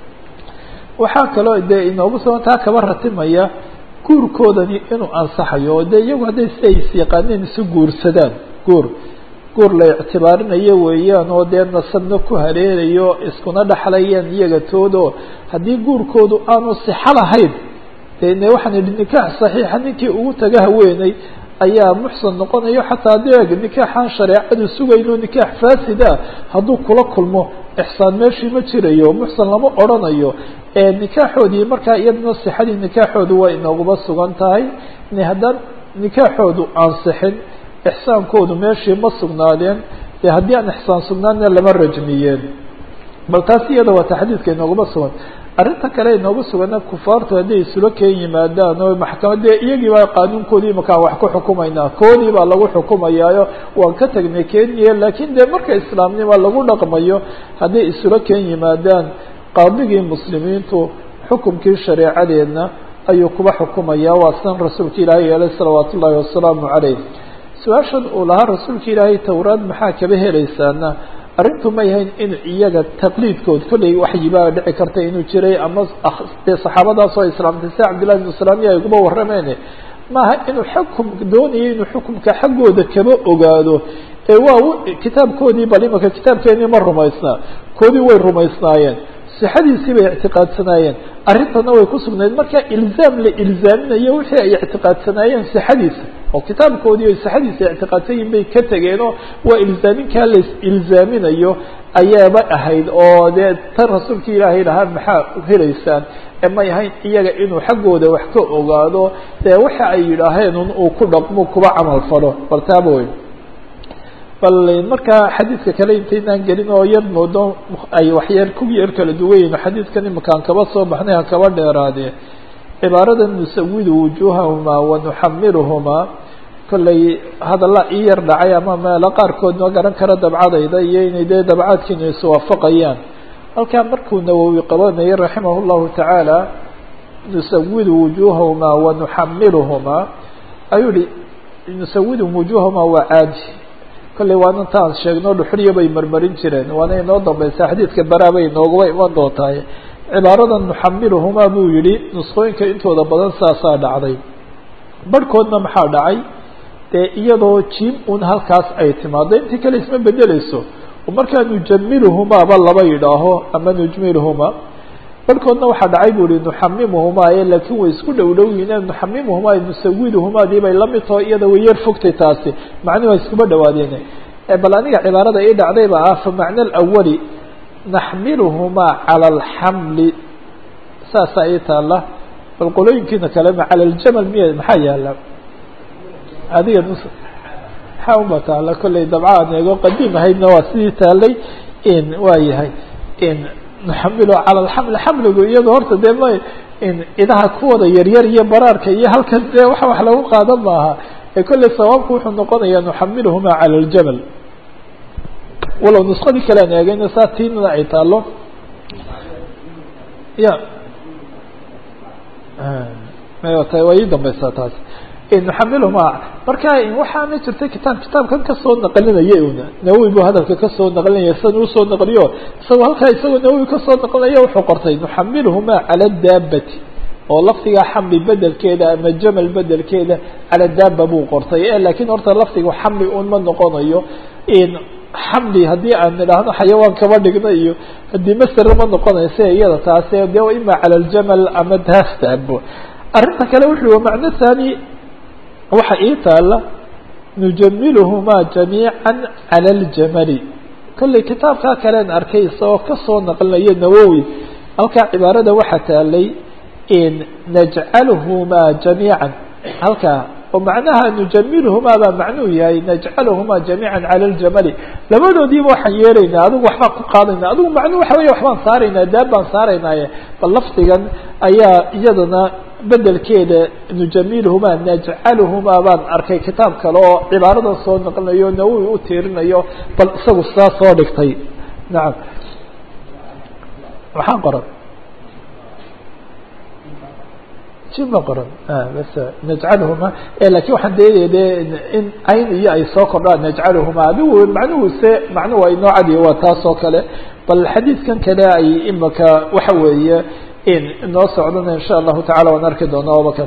waxaa kaloo dee inoogu sugan taa kaba ratimaya guurkoodani inuu ansaxayo oo dee iyagu hadday si ay is yaqaaneen isu guursadaan guur guur la ictibaarinayo weeyaan oo dee nasabna ku hareerayo iskuna dhexlayaan iyaga toodo haddii guurkoodu aanu sixo lahayn dene waxaan idhi nikaax saxiixa ninkii ugu taga haweeney ayaa muxsan noqonayo xataa deeg nikaaxaan shareecadu sugayno nikaax faasid ah hadduu kula kulmo ixsaan meeshii ma jirayo muxsan lama odrhanayo nikaaxoodii markaa iyadana sixadii nikaaxoodu waa inooguma sugan tahay haddaan nikaaxoodu ansixin ixsaankoodu meeshii ma sugnaadeen dee haddii aan ixsaan sugnaanna lama rajmiyeen bal taas iyada waa ta xadiidka inooguma sugan arrinta kale inoogu sugana kufaartu hadday isula keen yimaadaan oo maxkamadee iyagii baa qaanuunkoodii makaan wax ku xukumaynaa koodii baa lagu xukumayaayo waan ka tagnay kenya laakiin dee marka islaamnima lagu dhaqmayo hadday isula keen yimaadaan qaadigii muslimiintu xukumkii shareecadeedna ayuu kuba xukumaya waa sidan rasuulka ilaahay yeelay salawaat ullaahi wasalaamu calayh su-aashan uu lahaa rasuulka ilaahay towraad maxaa kaba helaysaana arrintu ma yahayn in iyaga taqliidkood kollay waxyibaa dhici karta inuu jiray ama dee saxaabadaas oo islaamtay sida cabdillahi bnu salaamiya ay kuba warrameen maaha inuu xukum doonayo inuu xukumka xaggooda kaba ogaado ee waa kitaabkoodii bal imaka kitaabkeenii ma rumaysnaa koodii way rumaysnaayeen sixadiisii bay ictiqaadsanaayeen arrintana way ku sugnayd marka ilzaam la ilzaaminayo wixii ay ictiqaadsanaayeen sixadiisa oo kitaabkoodii ay sixadiisa ictiqaadsan yihin bay ka tegeenoo waa ilzaaminkaa la ilzaaminayo ayaaba ahayd oo dee tan rasuulka ilaahay lahaa maxaa helaysaan ee may ahayn iyaga inuu xaggooda wax ka ogaado dee waxa ay yidhaaheen un uu ku dhaqmo kuba camal falo bal taaba wey bal markaa xadiidka kale intaynaan gelin oo yar moodo ay waxyar ku yar kala duwan yihin xadiidkan imakaan kaba soo baxnay ha kaba dheeraadee cibaarada nusawidu wujuuhahumaa wa nuxamiluhumaa kollay hadalla ii yar dhacay ama meelo qaarkood ma garan kara dabcadayda iyo inay dee dabcaadkiinu iswaafaqayaan halkaa markuu nawowi qabanayay raximah llahu tacaala nusawidu wujuuhahumaa wa nuxamiluhumaa ayuu yihi nusawidu wujuuhahumaa waa caadi kollay waana intaan sheegno dhuxriya bay marmarin jireen waana inoo dambaysaa xadiidka baraa bay inooguba iman doontahay cibaarada nuxamiluhumaa buu yihi nusqooyinka intooda badan saasaa dhacday barhkoodna maxaa dhacay dee iyadoo jim un halkaas ay timaado intii kale isma bedeleyso oo markaa nujamiluhumaaba laba yidhaaho ama nujmiluhumaa barhkoodna waxaa dhacay bu ihi nuxamimuhumaa e laakiin way isku dhow dhow yihiin nuxamimuhumaa nusawiduhumaadii bay la mid taho iyada way yar fogtay taasi macnuhu waa iskuba dhawaadeen bal aniga cibaarada ii dhacdayba ah fa macna alawali naxmiluhumaa cala alxamli saasaa ii taala bal qolooyinkiina kalema cala aljamal miya maxaa yaala adiga nus maxaa uma taala kollay dabcaan eego qadiim ahaydna waa sidii taalay in waa yahay in nuxamilo cala alxamli xamligu iyado horta dee ma in idaha kuwada yaryar iyo baraarka iyo halkan dee wax wax lagu qaadan maaha ee kollay sawaabku wuxuu noqonayaa nuxamiluhumaa cala aljamal walow nusqadii kale aan eegayna saa tiinana ay taalo ya mayta waa ii dambaysaa taas nuxamiluhumaa marka waxaana jirtay kitaab kitaabkan kasoo naqlinaya una nawowi buu hadalka kasoo naqlinaya sidan usoo naqliyo isagoo halkaa isagoo nawowi kasoo naqlinaya wuxuu qortay nuxamiluhumaa cala daabati oo lafdiga xamli bedelkeeda ama jamal bedelkeeda cala daaba buu qortay e laakiin horta lafdiga xamli un ma noqonayo xamli haddii aan idhaahno xayawaan kaba dhigno iyo haddii masere ma noqonaysa iyada taase de ima cala aljamal ama daas daabo arrinta kale wuxu uhi macno thani waxa ii taala nujamiluhumaa jamiica cala aljamali kollay kitaabkaa kalean arkay isagoo kasoo naqlinayo nawowi halkaa cibaarada waxaa taalay najcalhumaa jamiica halkaa oo macnaha nujamiluhumaa baa macnuu yahay najcaluhumaa jamiica cala aljamali labadoodiiba waxaan yeelaynaa adigu waxbaan ku qaadayna adigu macnuu waxa weya waxbaan saaraynaa daab baan saaraynaaye bal lafdigan ayaa iyadana bedelkeeda nujamiluhumaa najcaluhumaa baan arkay kitaab kale oo cibaaradan soo naqlinayo nawowi u tiirinayo bal isagu saa soo dhigtay nacam waxaan qoran jima qoran bas najcaluhumaa lakin waxaan deedaya de in cayn iyo ay soo kordhaan najcaluhumaa adigu macnuhu se macnuhu waa inoo cadiya waa taas oo kale bal xadiidkan kale ay imaka waxa weeye in inoo socdana in sha allahu tacala waan arki doona obakan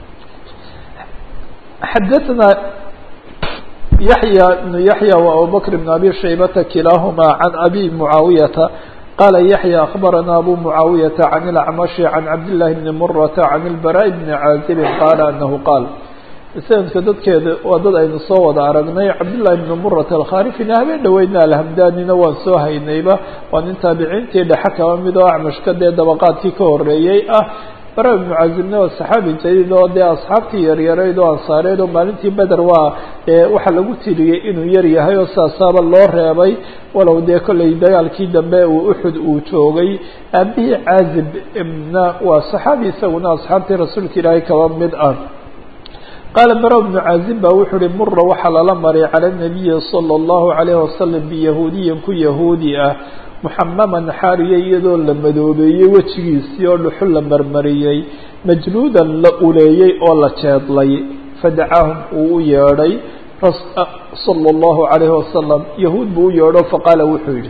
xadaثna yaحya بن yaحya و abubakr بn abi shaybata kilaaهma can abi muعaawiyata qala yaحya akbarana abu muعaawiyata can اlacmaشhi can cabd لlahi bni murata can اlbarاء bni caazib qala anahu qaal sanadka dadkeeda waa dad aynu soo wada aragnay cabdالlahi bn murat alkharifina habeen dhaweydna alhamdanina waan soo haynayba waa nin taabiciintii dhexe kaba mid oo acmashka dee dabaqaadkii ka horeeyey ah bara ibnu cazibna waa saxaabi jadiid oo dee asxaabtii yaryarayd oo ansaareed oo maalintii beder waa waxaa lagu tiriyey inuu yar yahay oo saasaaba loo reebay walow dee kollay dagaalkii dambe uu uxud uu joogay aabihii caazib ibna waa saxaabi isaguna asxaabtii rasuulka ilaahay kaba mid ah qaala bara bnu caazib ba wuxuu uhi mura waxaa lala maray cala nabiyi sala allahu calayhi wasalam biyahuudiyin ku yahuudi ah muxamaman xaariya iyadoo la madoobeeyey wejigiisii oo dhuxul la marmariyey majluudan la uleeyey oo la jeedlay fadacaahum uu u yeedhay sala allahu calayhi wasalam yahuud buu u yeedho faqaala wuxuu yidhi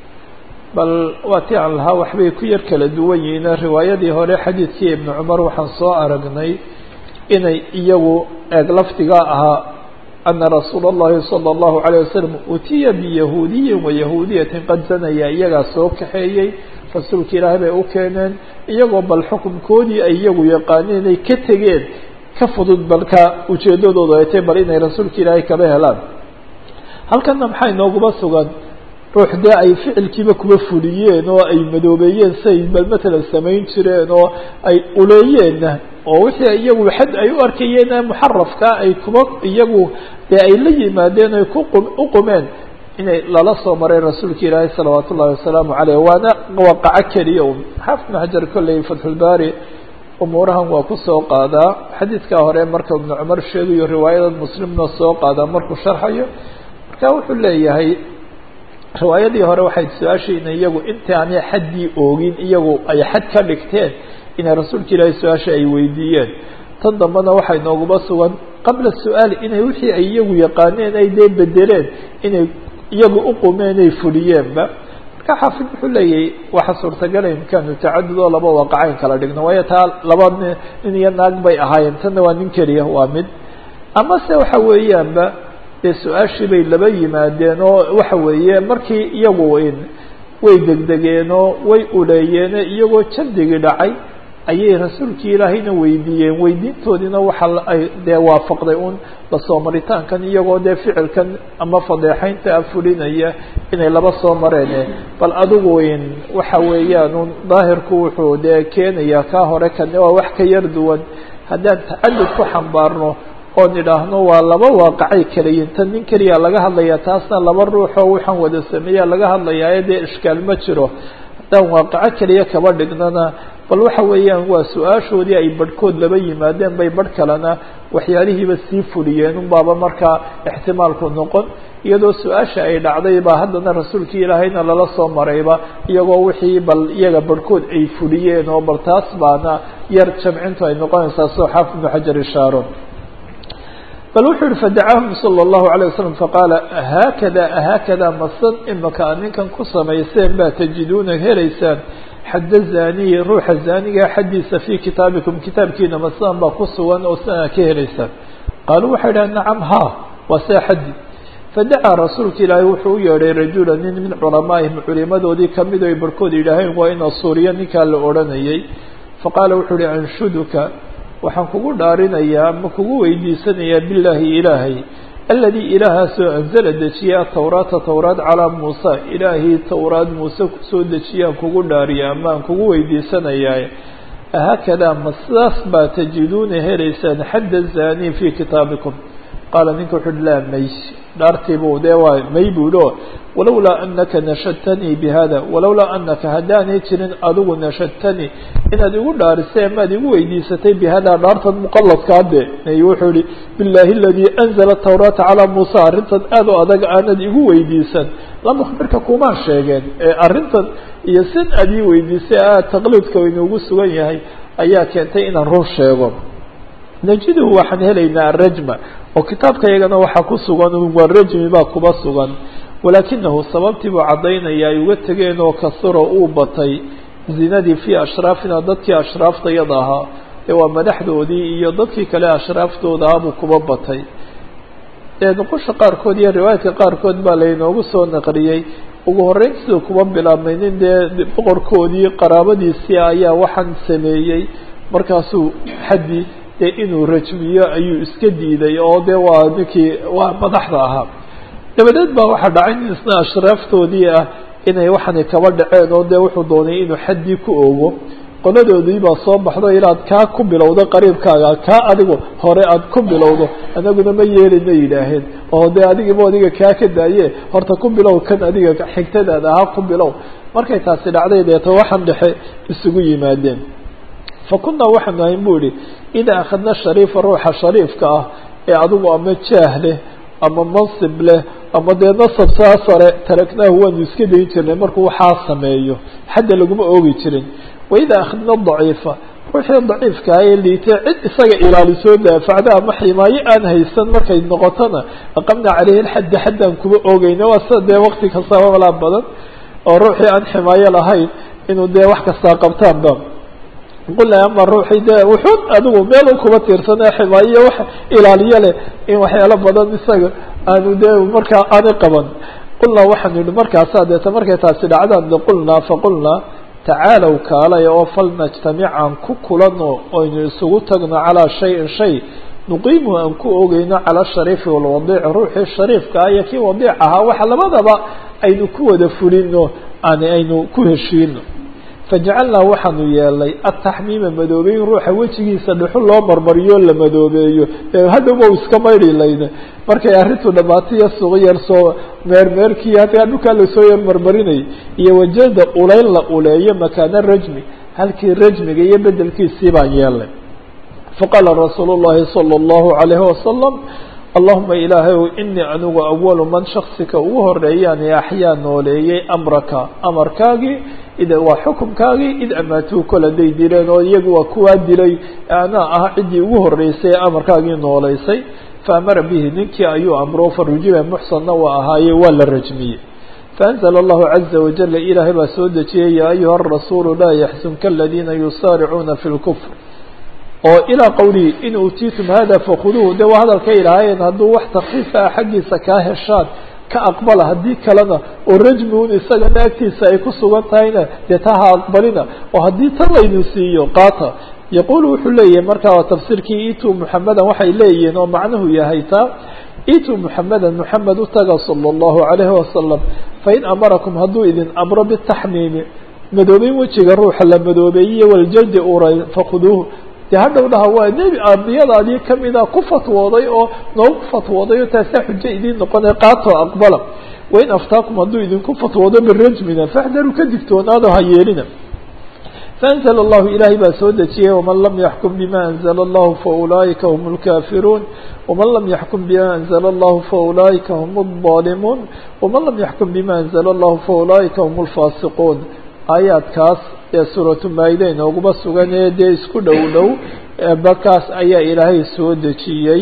bal waa ti aan lahaa waxbay ku yar kala duwan yihiin riwaayadii hore xadiidkii ibnu cumar waxaan soo aragnay inay iyagu eeg lafdigaa ahaa ana rasuula اllahi salى اllahu عalيه wasalam utiya biyahuudiyin wayahuudiyatin qad zanaya iyagaa soo kaxeeyey rasuulka ilaahay bay u keeneen iyagoo bal xukunkoodii ay iyagu yaqaaneen ay ka tegeen ka fudud balka ujeedadoodu ay tahy bal inay rasuulka ilaahay kaba helaan halkana maxaa inooguba sugan ruux dee ay ficilkiiba kuba fuliyeen oo ay madoobeeyeen say bal matalan samayn jireen oo ay uleeyeenna oo wixii iyagu xad ay u arkayeen muxarafka ay kuba iyagu dee ay la yimaadeen ay ku u qumeen inay lala soo maray rasuulka ilaahay salawaat ullahi wasalaamu caleyh waana waaqaco keliya un xaafid ibnu xajar kolley fatxulbaari umuurahan waa ku soo qaadaa xadiidkaa hore marka ibnu cumar sheegayo riwaayada muslimna soo qaadaa markuu sharxayo marka wuxuu leeyahay riwaayadii hore waxay su-aashayna iyagu intaanay xaddii oogin iyagu ay xad ka dhigteen inay rasuulka ilaahay su-aasha ay weydiiyeen tan dambena waxay nooguba sugan qabla su-aali inay wixii ay iyagu yaqaaneen ay dee bedeleen inay iyagu uqumeen ay fuliyeenba marka xaafid wuxuu leeyahay waxa suurtagala imkaanu tacadud oo laba waaqacayn kala dhigno waayo taa laba nin iyo naag bay ahaayeen tanna waa nin keliya waa mid ama se waxa weeyaanba dee su-aashii bay laba yimaadeen oo waxa weeye markii iyagu way degdegeenoo way uleeyeeno iyagoo jandigii dhacay ayay rasuulkii ilaahayna weydiiyeen weydiintoodiina waxa ay dee waafaqday un lasoo maritaankan iyagoo dee ficilkan ama fadeexaynta fulinaya inay laba soo mareen bal adigu waxa weeyaan un daahirku wuxuu dee keenayaa kaa hore kane waa wax ka yar duwan haddaan tacadud ku xambaarno oon idhaahno waa laba waaqacay kalayiin tan nin keliya laga hadlaya taasna laba ruuxoo waxaan wada sameeya laga hadlayaa dee ishkaal ma jiro haddaan waaqaco keliya kaba dhignana bal waxa weeyaan waa su-aashoodii ay barhkood laba yimaadeen bay barh kalena waxyaalihiiba sii fuliyeen un baaba markaa ixtimaalku noqon iyadoo su-aasha ay dhacday baa haddana rasuulkii ilaahayna lala soo marayba iyagoo wixii bal iyaga barhkood ay fuliyeen oo bal taas baana yar jamcintu ay noqonaysaa soo xaafid ibnu xajar ishaaro bal wuxuu yihi fadacaahum salى الlahu عalيه waslm faqaala haakada haakada masan imaka a ninkan ku samayseen baa tajiduuna helaysaan xadda zaniyi ruuxa zaaniga xaddiisa fii kitaabikum kitaabkiina masan baa ku sugan oo sidaa ka helaysaan qaaluu waxay dhahen nacam ha waa see xaddi fadacaa rasuulka ilaahay wuxuu u yeedhay rajula nin min culamaa'ihim culimadoodii kamid o ay barhkood yidhaaheen waa ina suuriya ninkaa la odhanayay faqaala wuxuu uhi anshuduka waxaan kugu dhaarinayaa ama kugu weydiisanayaa bilaahi ilaahay aladii ilaahaasoo anzala dejiyay atawraata towraad calaa muusa ilaahii towraad muuse kusoo dejiyaan kugu dhaariya ama aan kugu weydiisanayaa haakadaa ma sidaas baa tajiduuna helaysaan xadda zani fii kitaabikum qaala ninka wuxu uhi laa may dhaartiibuu dee waa may buulo walowlaa anaka nashadtanii bihada walowlaa anaka haddaanay jirin adigu nashadtanii inaad igu dhaarisay amaad igu weydiisatay bihada dhaartan muqaladkaade wuxuu ihi billahi aladii anzala tawraata calaa muusa arrintan aad o adag aanad igu weydiisan lama khbirka kumaan sheegeen ee arrintan iyo sin aad ii weydiisay aad taqliidka inuugu sugan yahay ayaa keentay inaan run sheego najiduhu waxaan helaynaa arajma oo kitaabka iyagana waxaa ku sugan waa rajmi baa kuba sugan walaakinahu sababtii buu caddaynaya ay uga tegeen oo kasuro uu batay zinadii fii ashraafina dadkii ashraaftayada ahaa ee waa madaxdoodii iyo dadkii kale ashraaftooda ahaa buu kuba batay nuqusha qaarkood iyo riwaayadka qaarkood baa laynoogu soo naqliyey ugu horreyn siduu kuba bilaabmay nin dee boqorkoodii qaraabadiisii ayaa waxaan sameeyey markaasuu xaddi dee inuu rajmiyo ayuu iska diiday oo dee waa ninkii waa madaxda ahaa dabadeed baa waxaa dhacay nin isna ashraaftoodii ah inay waxaanay kaba dhaceen oo dee wuxuu doonay inuu xaddii ku ogo qoladoodii baa soo baxdo inaad kaa ku bilowdo qariibkaaga kaa adigu hore aad ku bilowdo anaguna ma yeelina yidhaaheen oo dee adigiiba adiga kaa ka daaye horta ku bilow kan adiga xigtadaada ahaa ku bilow markay taasi dhacday deeto waxaan dhexe isugu yimaadeen fa kunaa waxaanu ahayn bu ihi idaa akhadna shariifa ruuxa shariifka ah ee adigu ama jaah leh ama mansib leh ama dee nasab saa sare taraknaahu waanu iska dayn jirnay markuu waxaa sameeyo xadda laguma oogi jirin waidaa akhadna daciifa ruuxii daciifkaa ee liitay cid isaga ilaalisoo daafacda ama ximaayo aan haysan markay noqotona aqamna caleyhi lxadda xaddaan kuma oogeyna waa sida dee wakti kastaba walaa badan oo ruuxii aan ximaayo lahayn inuu dee wax kastaa qabtaanba qulna ama ruuxii dee wuxuun adigu meel un kuma tiirsanee ximaayo wax ilaaliyo leh in waxyaalo badan isaga aanu dee markaa aanay qaban qulnaa waxaanu yihi markaasaa deeta markay taasi dhacdaan de qulnaa faqulnaa tacaalow kaalay oo falnajtamic aan ku kulano oynu isugu tagno calaa shayin shay nuqiimuhu aan ku ogeyno cala shariifi walwadiic ruuxii shariifka ah iyo kii wadiic ahaa waxa labadaba aynu ku wada fulino ani aynu ku heshiino fajacalnaa waxaanu yeelnay ataxmiima madoobeyn ruuxa wejigiisa dhuxul loo marmariyo la madoobeeyo hadhowba iska mayri layne markay arrintu dhamaatay iyo suuq yar soo meermeerkii hataa dhulkaa lasoo yar marmarinayay iyo wajada uleyn la uleeyo makaana rajmi halkii rajmiga iyo bedelkiisii baan yeelnay faqaala rasuulu llahi sala allahu calayhi wasalam allahuma ilaahay inii anigu awalu man shaksika ugu horeeyaan axyaa nooleeyey amraka amarkaagii id waa xukumkaagii id amaatuu kol haday dileen oo iyagu waa kuwaa dilay anaa ah ciddii ugu horeysay ee amarkaagii nooleysay faamara bihi ninkii ayuu amro farujiba muxsanna waa ahaaye waa la rajmiyey faanzla allahu caza wajala ilaahay baa soo dejiyey yaa ayuha arasuulu laa yaxzunka aladiina yusaaricuuna fi lkufr oo ilaa qowlihi in uutiitum hada fakuduuhu de waa hadalka ilaahayeen hadduu wax takfiifa ah xaggiisa kaa heshaan ka aqbala haddii kalena oo rajmi un isagana agtiisa ay ku sugan tahayna dee taa ha aqbalina oo haddii tan laynu siiyo qaata yaquulu wuxuu leeyahay markaa waa tafsiirkii itu muxamedan waxay leeyihiin oo macnuhu yahay taa itu muxamedan muxamed utaga sala allahu calayhi wasalam fain amarakum hadduu idin amro bitaxmiimi madoobeyn wejiga ruuxa la madoobeeyey waljadi uray fakhuduuhu dee hadhow dhaha waa nebi ambiyadaadii kamida ku fatwooday oo noogu fatwooday oo taasaa xujo idiin noqonay qaatoo aqbala wain aftaakum hadduu idinku fatwoodo birajmina faxdaruu ka digtoonaado ha yeelina faanzla allahu ilaahay baa soo dejiyey waman lam yaxkum bima anzla allahu faulaa'ika hum lkaafiruun waman lam yaxkum bima anzla allahu faulaa'ika hum اظalimuun waman lam yaxkum bima anzla allahu faulaa'ika hum lfaasiquun aayaadkaas ee suuratu maayida inooguma sugan ee dee isku dhow dhow markaas ayaa ilaahay soo dejiyey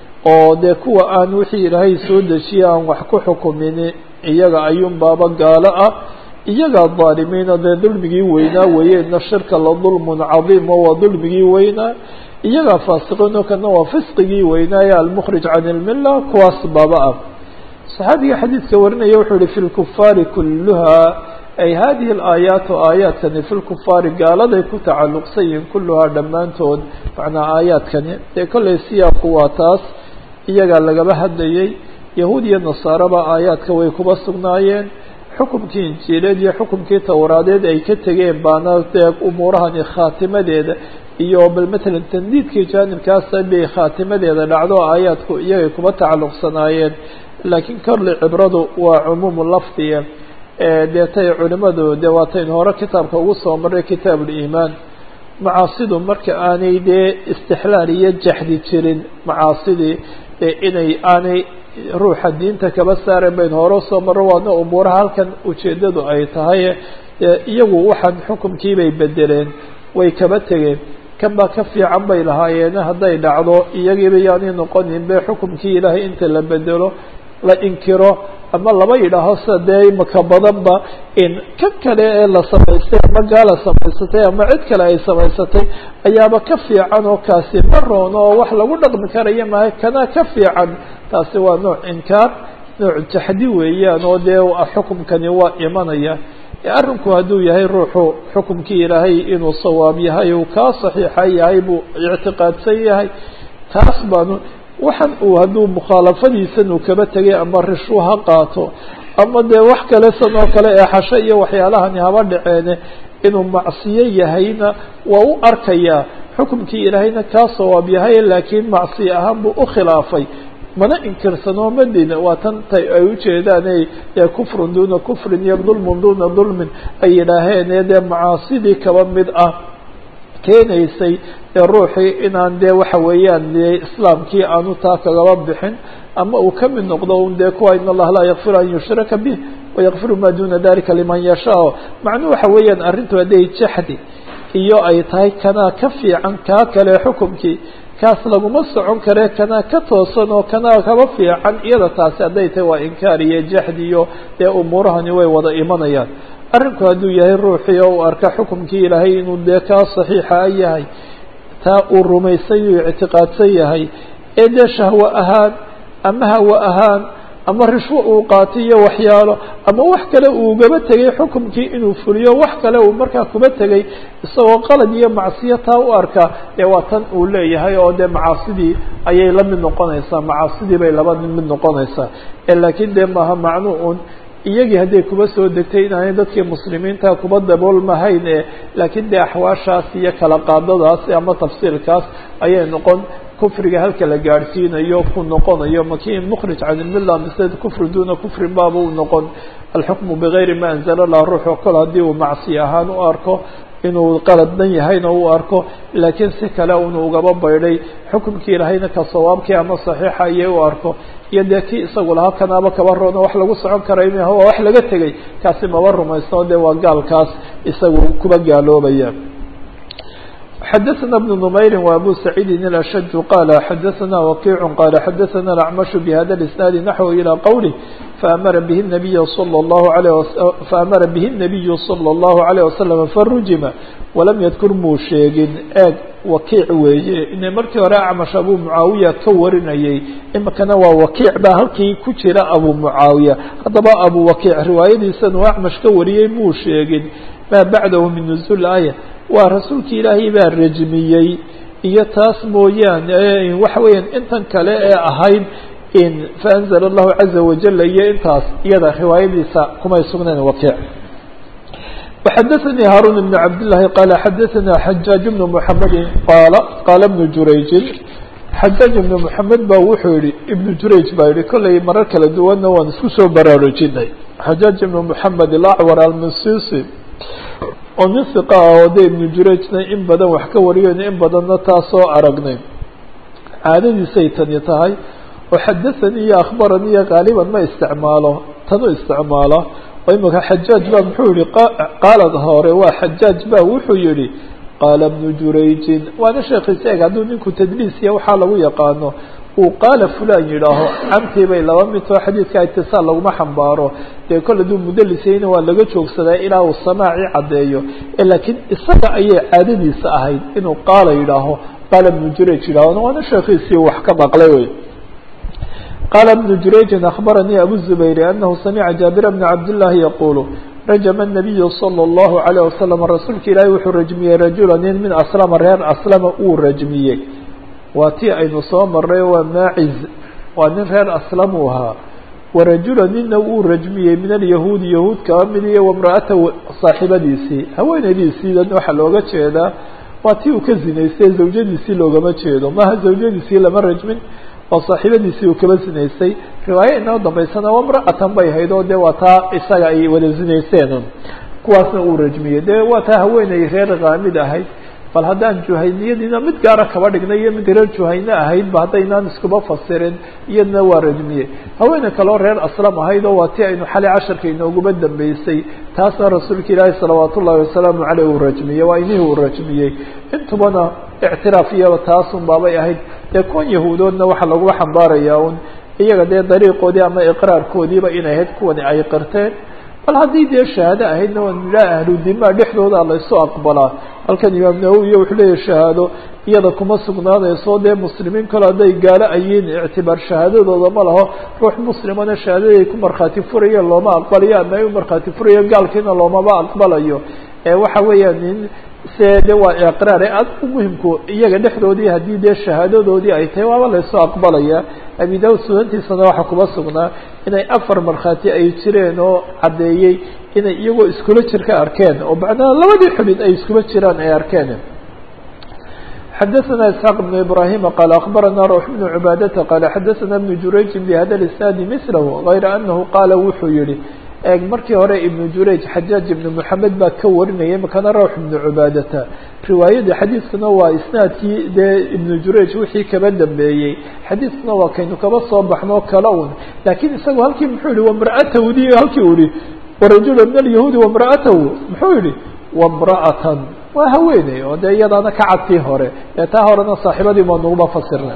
oo dee kuwa aan wixii ilaahay soo dejiyey aan wax ku xukumini iyaga ayuun baaba gaalo ah iyagaa dhaalimiina dee dulmigii weynaa weeyena shirka la dulmun cadiim oo waa dulmigii weynaa iyagaa faasiqiino kana waa fisqigii weynaaye almukhrij can ilmilla kuwaas baaba ah saxaabiga xadiidka warinaya wuxuu yihi fi lkufaari kulluha ay hadihi alaayaatu aayaadkani fi lkufaari gaaladay ku tacalluqsan yihiin kulluhaa dhammaantood macnaa aayaadkani dee kollay siyaaqu waa taas iyagaa lagaba hadlayay yahuud iyo nasaaraba aayaadka way kuba sugnaayeen xukumkii injiileed iyo xukumkii towraadeed ay ka tegeen baana dee umuurahani khaatimadeeda iyo bal matalan tandiidkii jaanibkaasa bay khaatimadeeda dhacdo aayaadku iyagay kuba tacalluqsanaayeen laakiin korle cibradu waa cumuumu lafdiga deetay culimadu dee waataynu hore kitaabka ugu soo marray kitaab uliimaan macaasidu marka aanay dee istixlaal iyo jaxdi jirin macaasidii dee inay aanay ruuxa diinta kaba saaren baynu hore usoo marro waadna umuuraha halkan ujeeddadu ay tahay iyagu waxaan xukumkiibay bedeleen way kaba tegeen kan baa ka fiican bay lahaayeen hadday dhacdo iyagiiba yaanay noqonin be xukumkii ilaahay inta la bedelo la inkiro ama laba yidhaaho sida dee imaka badanba in kan kale ee la samaystay ama gaala samaysatay ama cid kale ay samaysatay ayaaba ka fiican oo kaasi ma roono oo wax lagu dhaqmi karaya maaha kana ka fiican taasi waa nooc inkaar nooc jaxdi weeyaan oo dee xukumkani waa imanaya arrinku hadduu yahay ruuxu xukumkii ilaahay inuu sawaab yahay uu kaa saxiixa yahay buu ictiqaadsan yahay taas baanu waxan uu hadduu mukhaalafadiisan uu kaba tegay ama rishwu ha qaato ama dee wax kale san oo kale ee xasho iyo waxyaalahani haba dhaceene inuu macsiyo yahayna waa u arkayaa xukumkii ilaahayna kaa sawaab yahay laakiin macsiyo ahaan buu ukhilaafay mana inkirsanoo madina waa tan tay ay ujeedaan e kufrun duna kufrin iyo dulmun duna dulmin ay yidhaaheen ee dee macaasidii kaba mid ah keenaysay dee ruuxii inaan dee waxa weeyaan dee islaamkii aanu taa kagaba bixin ama uu ka mid noqdo un dee kuwa in allaha laa yakfiru an yushraka bih wayakfiru ma duna dalika liman yashaa macnuhu waxa weeyaan arrintu hadday jaxdi iyo ay tahay kanaa ka fiican kaa kale xukumkii kaas laguma socon kare kanaa ka toosan oo kanaa kaba fiican iyada taasi hadday tahay waa inkaar iyo jaxdi iyo dee umuurahani way wada imanayaan arrinku hadduu yahay ruuxii oo uu arka xukumkii ilaahay inuu dee kaa saxiixa yahay taa uu rumaysan yu ictiqaadsan yahay ee dee shahwo ahaan ama hawo ahaan ama rishwo uu qaatay iyo waxyaalo ama wax kale uu gaba tegay xukumkii inuu fuliyo wax kale uu markaa kuba tegay isagoo qalad iyo macsiyo taa u arka dee waa tan uu leeyahay oo dee macaasidii ayay la mid noqonaysaa macaasidii bay laba mid noqonaysaa laakiin dee maaha macnu un iyagii hadday kuba soo degtay inaanay dadkii muslimiinta kuba daboolmahayn e laakiin dee axwaashaas iyo kala qaadadaas ama tafsiilkaas ayay noqon kufriga halka la gaadhsiinayo ku noqonayo makin mukhrij can ilmilla mise kufri duna kufrin baaba u noqon alxukmu bigayri ma anzala lah ruuxo kol haddii uu macsi ahaan u arko inuu qaladdan yahayna u arko laakiin si kale unu ugaba baydhay xukumkii ilahayna ka sawaabkii ama saxiixa ayay u arko iyo dee kii isagu lahaa kanaaba kaba roona wax lagu socon karay mah waa wax laga tegay kaasi maba rumaysno dee waa gaalkaas isagu kuba gaaloobaya xdثna بن نmayr وأbو سعيid الأشج qال xdثna وkيع qال xdثna الأعمش بhda الإسناaد نحو إلى qwله فأmr bه النبي صلى الله عليه فأmr bه النبي صلى الله عليه وسلم فرujma وlam ydkr muu sheegin eeg wakiic weeye ina markii hore acmash abu mucaawiya ka warinayay imikana waa wakiic baa halkii ku jira abu mucaawiya haddaba abu wakiic riwaayadiisan uu acmash ka wariyey muu sheegin maa bacdahu min نزul aaya waa rasuulki ilaahay baa rajmiyey iyo taas mooyaane waxa weeyaan intan kale ee ahayd in faanzla allahu caza wajala iyo intaas iyada riwaayadiisa kumay sugnayn wakiic وxadثnي hاrون بن cabd للahi qال xadثna xajاaج بن محamedi qal qala بن jurayجin xajاaج بن محamed ba wuxuu yihi iبن jurayج baa yihi kollay marar kala duwanna waan isku soo baraarujinay xajاaج بن محamed الأcwar almasisi oo nin hiqa ah oo de ibnu jurayjna in badan wax ka wariyon in badanna taa soo aragnay caadadiisay tani tahay oo xadathanii iyo akhbaranii iyo qaaliban ma isticmaalo tanu isticmaala oo imika xajaaj ba muxuu yihi qaalad hore waa xajaaj ba wuxuu yihi qaala ibnu jurayjin waana sheekiisa eg hadduu ninku tadliisiya waxaa lagu yaqaano uu qaala fulan yidhaaho camtii bay laba midtoo xadiidka itisaal laguma xambaaro dee kol hadduu mudalisayna waa laga joogsadaa ilaa uu samaaci caddeeyo laakiin isaga ayay caadadiisa ahayd inuu qaala yidhaaho qaala ibnu jurayj yidhaaho waana sheekiisii wax ka maqlay wey qaala ibnu jurayjin akhbaranii abu zubayri anahu samica jaabira bna cabdillaahi yaqulu rajama الnabiyu salى اllahu عalيه wasalam rasuulka ilaahi wuxuu rajmiyey rajula nin min aslama reer aslama uu rajmiyey waa tii aynu soo maray waa maaciz waa nin reer aslam uu ahaa warajula nina uu rajmiyey min alyahuudi yahuud kaba mid iyo wamra'ata saaxibadiisii haweenaydiisiidan waxaa looga jeedaa waa tii uu ka zinaystay zawjadiisii loogama jeedo maaha zawjadiisii lama rajmin oo saaxiibadiisii uu kaba zinaystay riwaayo inoo dambaysana wamra'atan bay hayd oo dee waa taa isaga ay wada zinaysteen kuwaasna uu rajmiyey dee waa taa haweenay reer kaamid ahayd bal haddaan juhayniyadiina mid gaara kaba dhignay iyo mid reer juhayne ahayd ba haddaynaan iskuba fasirin iyadna waa rajmiyey haweeney kaloo reer aslam ahayd oo waa tii aynu xalay casharka inooguba dambeysay taasna rasuulka ilaahi salawaat ullahi wasalaamu caleyh uu rajmiyey waa inihii uu rajmiyey intubana ictiraaf iyaba taasun baabay ahayd dee kuwan yahuudoodna waxaa lagula xambaarayaa un iyaga dee dariiqoodii ama iqraarkoodiiba inay ahayd kuwani ay qirteen bal haddii dee shahaado ahaydna waa nidhaa ahludimaa dhexdooda laysu aqbalaa halkan imaam nawowiya wuxuu leeyahy shahaado iyada kuma sugnaanayso dee muslimiin kale hadday gaalo ayiin ictibaar shahaadadooda ma laho ruux muslimana shahaadaday ku markhaati furayeen looma aqbalayo ama ay u markhaati furayo gaalkiina loomaba aqbalayo ee waxa weeyaan nin se de waa iqraar ee aad u muhimku iyaga dhexdoodii haddii dee shahaadadoodii ay tahay waaba laysu aqbalaya abi daud sunantiisana waxaa kuma sugnaa inay afar markhaati ay jireen oo caddeeyey inay iyagoo iskula jir ka arkeen oo macnaha labadii xubin ay iskula jiraan ay arkeen xadaثna isxaaq بn ibrahima qaala akbarana rawx bn cibaadata qaala xadaثana bn jurayjin bhada isnaadi milahu غayra anahu qaala wuxuu yihi eeg markii hore ibnu jurayj xajaaj ibnu moxamed baa ka warinayay makana rawx ibnu cubaadata riwaayadii xadiiskuna waa isnaadkii dee ibnu jurayj wixii kaba dambeeyey xadiiskuna waa kaynu kaba soo baxnoo kala un laakiin isagu halkii muxuu yihi wamra'atawdi halkii u yihi warajula min alyahuudi wamra'atahu muxuu yihi wamra'atan waa haweeney oo dee iyadaana ka cadtii hore ee taa horena saaxiibadii baa naguma fasirna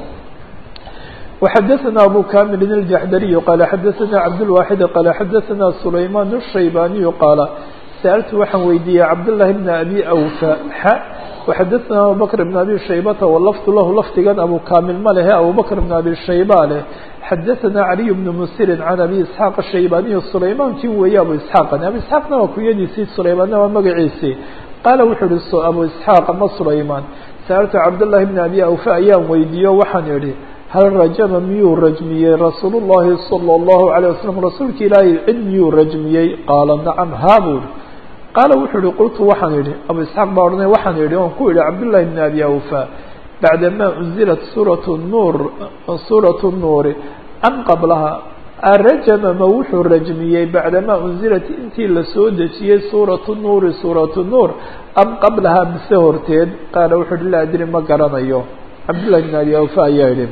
وxdثna أbو كامل الجحdري qال xdثna cبدالواحد qال xdثna سليمان الشhيباني qال سألت waxaan weydiiyey cبداللahi بن أbي أوفى ح وxdثna أبوبكر بن أbي شhيبة واللفظ lah lfdigan أbو كامل ma lehe أبوبكر بن أbي شhيبة leh xdثna علي بن مسر عن أbي إسحاq الشhيباني سليماnkii weeye أbو إسحاq أbي إسحاaqna waa kuyadiisii سليماnna waa magaciisii qاala wuxuu hi أbو إسحاaq ma سليمان سألت cبداللahi بن أbي أوفى ayaan weydiiyo waxaan idhi hal rajama miyuu rajmiyey rasuul الlahi salى الlahu عalيه waslm rasuulka ilaahay cid miyuu rajmiyey qaala nacam haa buu ihi qaala wuxuu ihi qultu waxaan idhi abu isxaaq baa odhanay waxaan idhi oon ku idhi cabdالlahi bn abi awfa bacdama unzilat suuraة nuur suuraة الnuuri am qablaha arajama ma wuxuu rajmiyey bacdama unzilat intii lasoo dejiyey suuraة الnuuri suuraة الnuur am qablaha mise horteed qaala wuxuu ihi laa adri ma garanayo cabdالlahi بn abi awfa ayaa yihi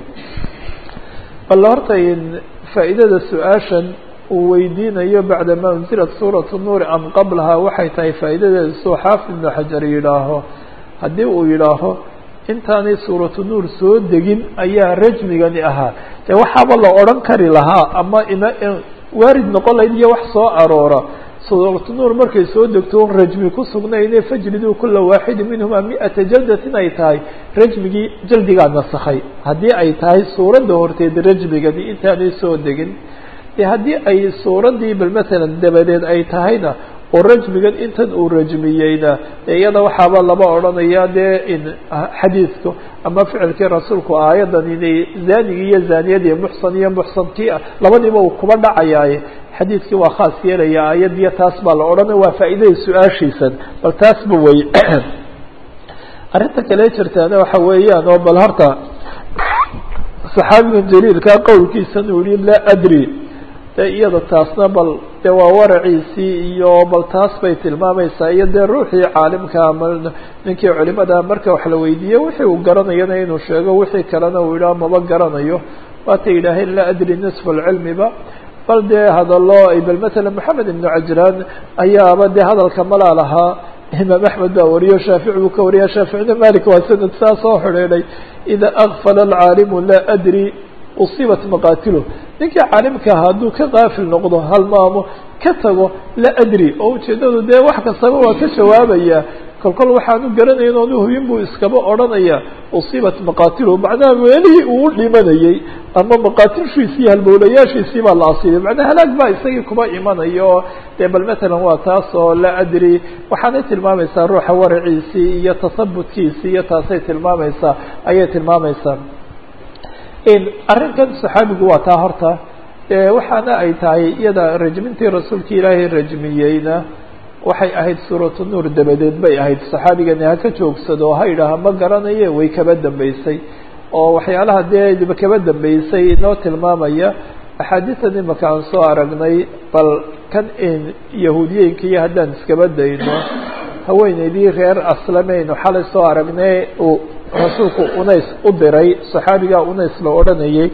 bal horta faa'iidada su-aashan uu weydiinayo bacdama unzilat suuraة الnuuri am qablaha waxay tahay faa'iidadeeda suu xaafid ibnu xajar yidhaaho haddii uu yidhaaho intaanay suuratu nuur soo degin ayaa rajmigani ahaa dee waxaaba la odhan kari lahaa ama ima waarid noqon lahayd iyo wax soo aroora suuratu nuur markay soo degto rajmi ku sugnayne fajliduu kula waaxidi minhuma mi-ata jaldatin ay tahay rajmigii jaldigaa nasakhay haddii ay tahay suuradda horteed rajmigani intaanay soo degin de haddii ay suuraddii bal matalan dabadeed ay tahayna oo rajmigan intan uu rajmiyeyna de iyada waxaaba laba odhanaya dee in xadiidku ama ficilkii rasuulku aayadan inay zaanigii iyo zaaniyadii muxsan iyo muxsankii ah labadiiba uu kuba dhacayaaye xadiidkii waa khaas yeelaya aayadiyo taas baa la odhanaya waa faa'iidada su-aashiisan bal taasba wey arrinta kale jirtaana waxa weeyaan oo bal horta saxaabigan jaliilkaa qowlkiisan uu yihi laa adri de iyada taasna bal de waa waraciisii iyo bal taas bay tilmaamaysaa iyo dee ruuxii caalimka ama ninkii culimada marka wax la weydiiye wixii uu garanayana inuu sheego wixii kalena uu yidhaha maba garanayo waatay yidhaaheen laa adri nisfa alcilmiba bal dee hadalo bal matala moxamed ibnu cajraan ayaaba dee hadalka malaa lahaa imaam axmed baa wariyo shaafici buu ka wariya shaaficina malik waa sanad saa soo xidhiidhay ida akfala alcaalimu laa adri usiibat maqaatilo ninkii caalimka aha hadduu ka qaafil noqdo halmaamo ka tago laa adri oo ujeedadu dee wax kastaba waa ka jawaabaya kolkol waxaanu garanayn oonu hubin buu iskaba odhanaya usiibat maqaatilo macnaha meelihii uu dhimanayey ama maqaatilshiisii halbowlayaashiisii baa la asiibay macnaa halaag baa isagii kuba imanaya oo dee bal matalan waa taas oo laa adri waxaanay tilmaamaysaa ruuxa waraciisii iyo tasabutkiisii iyo taasay tilmaamaysaa ayay tilmaamaysaa arrinkan saxaabigu waa taa horta waxaana ay tahay iyada rajmintii rasuulka ilaahay rajmiyeyna waxay ahayd suuratu nuur dabadeed bay ahayd saxaabigani ha ka joogsado ha yidhaaha ma garanaye way kaba dambeysay oo waxyaalaha dee kaba dambeysay inoo tilmaamaya axaadiisan imaka aan soo aragnay bal kan yahuudiyeenka iyo haddaan iskaba dayno haweeneydii reer aslameynu xalay soo aragnay uu rasuulku unays u diray saxaabigaa unays la odhanayay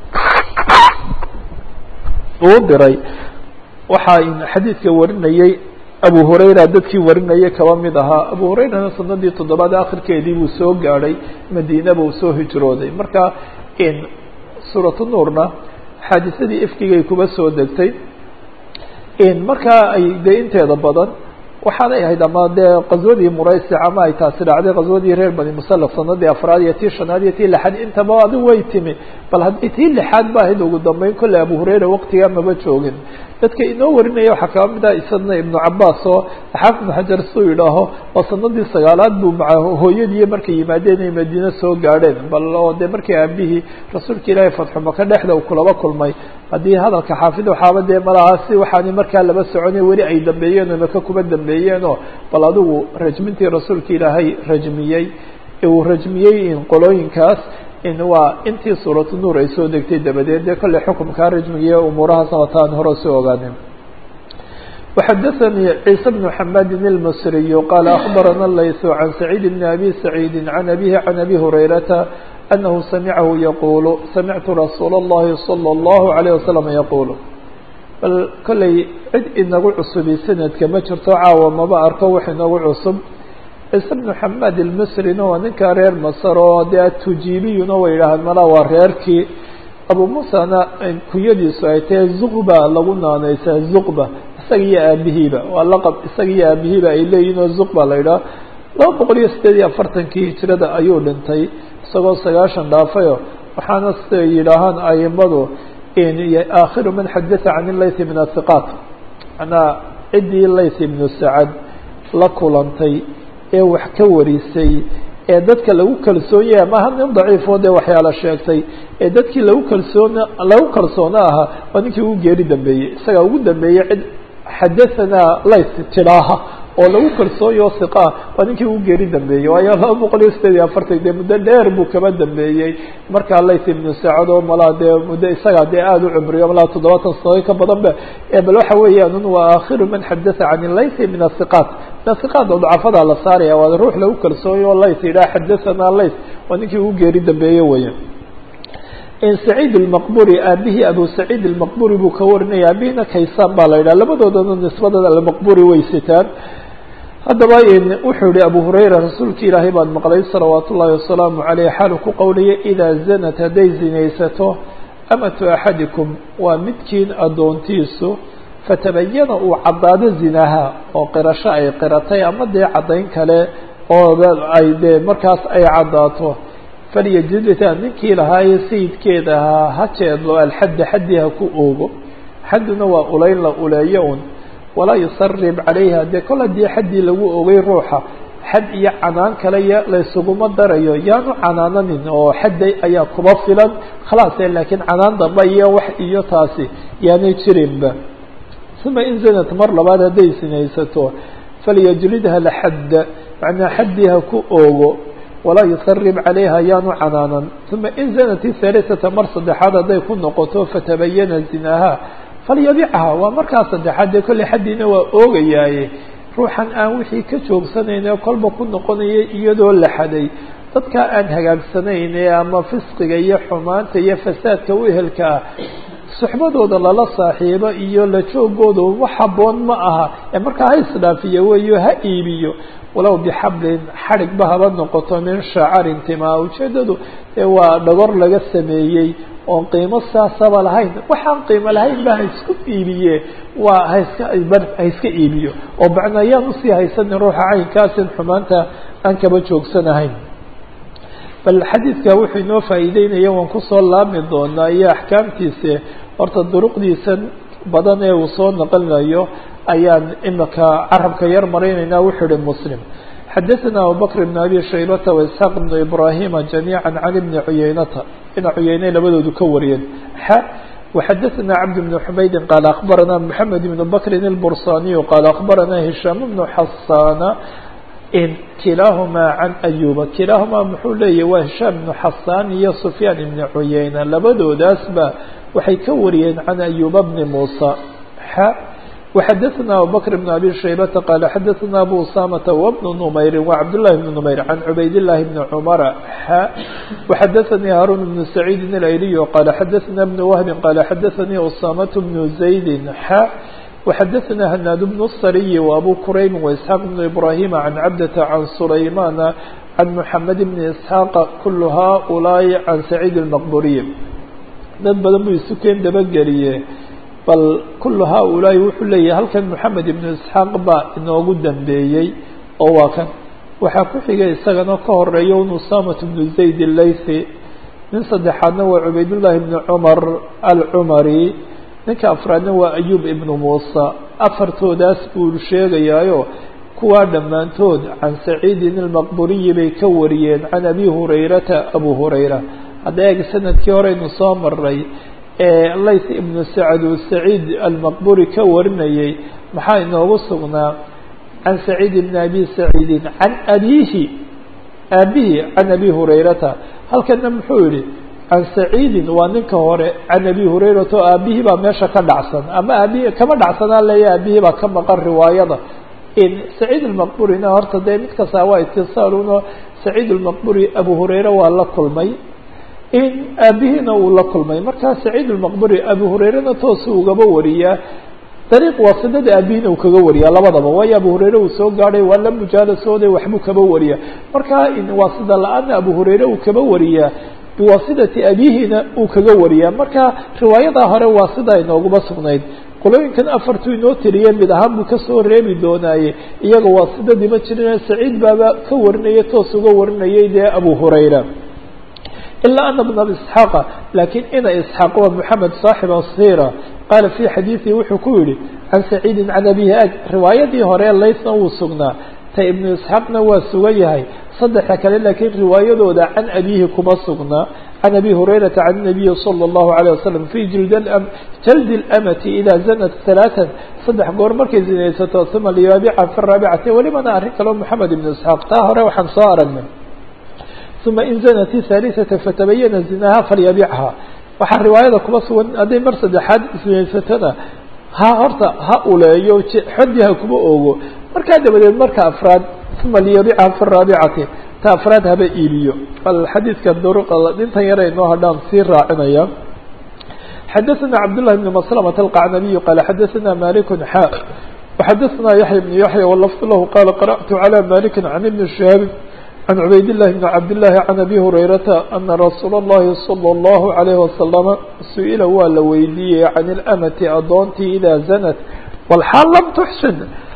uu diray waxaa xadiidka warinayay abu hurayra dadkii warinayay kaba mid ahaa abu hurayrana sanadii toddobaad akhirkeedii buu soo gaadhay madiinaba uu soo hijrooday marka suuratu nuurna xaadisadii ifkigay kuba soo degtay markaa ay dee inteeda badan waxaanay ahayd ama dee qaswadii muraysic ama ay taasi dhacday qaswadii reer bani musalaf sanadii afraad iyo tii shanaad iyo tii lixaad intaba adigu way timi bal haddii tii lixaad ba ahayd ugu dambeyn kolley abu hurayra waqtigaa maba joogin dadka inoo warinaya waxaa kaba mid ah isadna ibnu cabaas oo xaafid ibnu xajar suu yidhaaho oo sanadii sagaalaad buu maca hooyadii markay yimaadeen ay madiine soo gaadheen bal oo dee markii aabihii rasuulka ilaahay fatxumaka dhexda uu kulaba kulmay haddii hadalka xaafid waxaaba dee malahaasi waxaani markaa laba soconay weli ay dambeeyeen oo maka kuba dambeeyeenoo bal adigu rajmintii rasuulka ilaahay rajmiyey uu rajmiyey qolooyinkaas in waa intii suuratu nuur ay soo degtay dabadeed dee kolley xukumkaa rajmigiiyo umuurahaasna wataan hore soo ogaanin وxdثnي عيسى بن حماد المصري قال أخبرنا الليث عن سعيد بن أبي سعيد عن أبيه عن أبي هريرة أنه سمعه يقول سمعت رsuuل اللhi صلى الله عليه وسلم يقول bal kolley cid inagu cusubi sanadka ma jirto caawa maba arko wax inagu cusub ciise بن حماد المصrina waa ninka reer masr oo de atujibiyuna way yidhaahaan mala waa reerkii abu musana kunyadiisu ay tahay zuqba lagu naaneysaa zuqba isaga iyo aabihiiba waa laqab isaga iyo aabihiiba ay leeyihin oo zuqba la yidhaho laba boqol iyo sideed iyo afartankii hijrada ayuu dhintay isagoo sagaashan dhaafayo waxaana siday yidhaahaan aimadu aakhiru man xadatha can ilayth min athiqaat manaa ciddii layth ibnu sacad la kulantay ee wax ka warisay ee dadka lagu kalsoon yahay maha nin daciifoo dee waxyaala sheegtay ee dadkii lagu kalsoon lagu kalsoono ahaa waa ninkii ugu geeri dambeeyey isagaa ugu dambeeyey cid xadahanaa layth tidhaaha oo lagu kalsoonyo hiqaa waa ninkii ugu geeri dambeeyey waayo laba boqol iyo sideed iyo afartan dee muddo dheer buu kaba dambeeyey markaa layth ibnu sacad oo malaa dee muddo isagaa dee aada u cumriyo malaa toddobaatan sano ka badan ba bal waxa weeyaan waa aakhiru man xadatha can layth min athiqaat min athiqaat oo dacafada la saaraya waa ruux lagu kalsoonyo o layth yidhaha xadahanaa layth waa ninkii ugu geeri dambeeye weya سعيد المqبري aabihii أbو سعيد المqبري buu ka warinaya aabihina kaysaan baa la yidhah labadoodana نisbadooda almqبري way sitaan haddaba wuxuu yihi abu هurayra rasuulki ilaahay baan maqlay salawaat ullahi wasalaamu عaleyh xaalu ku qowlaya إidaa zanat hadday zinaysato amatu axadikum waa midkiin adoontiisu fatabayana uu caddaado zinaha oo qirasho ay qiratay ama dee caddayn kale oo ay dee markaas ay caddaato falyajidta ninkii lahaaye sayidkeeda ahaa ha jeedlo alxadda xaddii ha ku oogo xadduna waa ulayn la uleeyo un walaa yusarib calayha dee kol haddii xaddii lagu ogay ruuxa xad iyo canaan kale y laysuguma darayo yaanu canaananin oo xadday ayaa kuba filan khalaase laakiin canaan damba iyo wax iyo taasi yaanay jirinba uma in zanat mar labaad hadday sinaysato falyajlidha laxadda macnaa xaddii ha ku oogo walaa yusarib calayha yaanu canaanan uma in zanat ihalisata mar saddexaad hadday ku noqoto fatabayana zinaha falyabicha waa markaa saddexaad dee kolley xaddiina waa oogayaaye ruuxan aan wixii ka joogsanayne kolba ku noqonaya iyadoo la xaday dadka aan hagaagsanayne ama fisqiga iyo xumaanta iyo fasaadka u ehelka ah suxbadooda lala saaxiibo iyo la joogooda wax haboon ma aha ee markaa ha isdhaafiyo weeyo ha iibiyo walow bixablin xadhigba haba noqoto min shacarin timaa ujeedadu ee waa dhagor laga sameeyey oon qiimo saasaba lahayn waxaan qiimo lahayn ba ha isku iibiye waa haiska ha iska iibiyo oo macna ayaan usii haysanin ruuxa caynkaasin xumaanta aan kaba joogsanahayn bal xadiidka wuxuu inoo faa'iideynaya waan kusoo laabmi doonaa iyo axkaamtiisa horta duruqdiisan badan ee uu soo naqlinayo ayaan imika carabka yar maraynaynaa wuxuu ihi muslim xadaثna abubakr بn abi shaybata وaisxaaq بn ibrahima jamiiعa can ibni cuyeynata ina cuyeyne labadoodu ka wariyeen x وxadaثna cabd بn xumaydi qaal akbarana mحamed بn bakri الbursaniyu qaal akbarana hishaam بn xasana kilaahumaa can ayuba kilaahumaa muxuu leeyahy waa hishaam ibnu xasaan iyo sufyaan ibni cuyeyna labadoodaasba waxay ka wariyeen can ayuba bni muusa x وxadaثna abubakr بn abi shaybata qaala xadaثna abu usamata wbnu numayri وcabd لlahi bn numayr can cubayd الlahi bni cumara x وxadaثanii haarun bnu saciidi اlayliy qaala xadaثna bn wahbi qaala xadaثanii usamat bnu zaydi x وxadaثna hnaad bn الsariy وabu kurayb وإسحاaq بn ibrahim can cabdata can sulaymana can mحamed bn isxaaq kul haؤulaaءi can saciid الmaqburiy dad badan buu isu keen dabageliye bal kul haؤulaaءi wuxuu leeyahay halkan mحamed ibn isxaaq baa inoogu dambeeyey oo waa kan waxaa ku xigay isagana ka horeeya un usamat bn zayd الlaythi nin saddexaadna waa cubayd لlahi bn cmar alcmari ninka afraadna waa ayub ibnu muusa afartoodaas buu sheegayaayo kuwaa dhammaantood can saciidin almaqburiyi bay ka wariyeen can abi hurayrata abu hurayra hadda eeg sanadkii horeynu soo maray ee layth ibnu sacad uu saciid almaqburi ka warinayay maxaa inoogu sugnaa can saciid ibni abi saciidin can abiihi aabihi can abi hurayrata halkana muxuu yihi can saciidin waa ninka hore can abi hurayrata oo aabihii baa meesha ka dhacsan ama aabihi kama dhacsanaa leeya aabihii baa ka maqan riwaayada saciid almaqburina horta dee mid kastaa waa itisaaluno saciid almaqburi abu hurayre waa la kulmay in aabihiina uu la kulmay markaa saciid almaqburi abu hurayrena toosu ugaba wariyaa dariiq waasidada aabihiina uu kaga wariyaa labadaba waayo abu hurayre uu soo gaadhay waa la mujaalasooday waxbuu kaba wariyaa markaa waasida la-aana abu hurayre uu kaba wariyaa biwaasidati abihiina uu kaga wariyaa marka riwaayadaa hore waa sidaa inooguma sugnayd qolooyinkan afartuu inoo tiriye mid ahaan buu kasoo reebi doonaaye iyaga waasidadii ma jirin saciid baaba ka warinaya toos uga warinayay dee abu hurayra ilaa ana bna isxaaqa laakiin ina isxaaq waa moxamed saaxib asira qaala fii xadiidihi wuxuu ku yihi can saciidin can abihi ag riwaayadii hore laysna wuu sugnaa ta ibnu isxaaqna waa sugan yahay saddexa kale laakiin riwaayadooda can abihi kuma sugnaa can abi hurayrata can nabiyi salى اllahu عalيه wasalam fi jaldi اlamati ida zanat ثalaثan saddex goor markay zinaysato uma liyaabica fi raabicati welibana arrin kaleo moxamed ibnu isxaaq taa hore waxaan soo aragnay uma in zanat الثaaliثata fatabayana zinaha falyabichaa waxaa riwaayada kuma sugan hadday mar saddexaad isinaysatona ha horta ha uleeyo xodi ha kuma ogo markaa dabadeed marka afraad uma liyabicha fi raabicati ta afraad haba iiliyo bal xadiidka duruqa dhintan yare inoo hadhaan sii raacinaya xadaثna cabdالlah بn mslmة الqacnabiy qaala xadaثna malik xa وxadaثna yaحya بn yaحya wlfd lahu qala qarأtu عlى malik can ibn shihaabi can cubayd الlahi bn cabd الlahi can abi hurayrata ana rasuul الlahi slى الlahu عalيه waslama su-ila waa la weydiiyey can اlamati adoontii ida zanat wlxaal lam tuxsin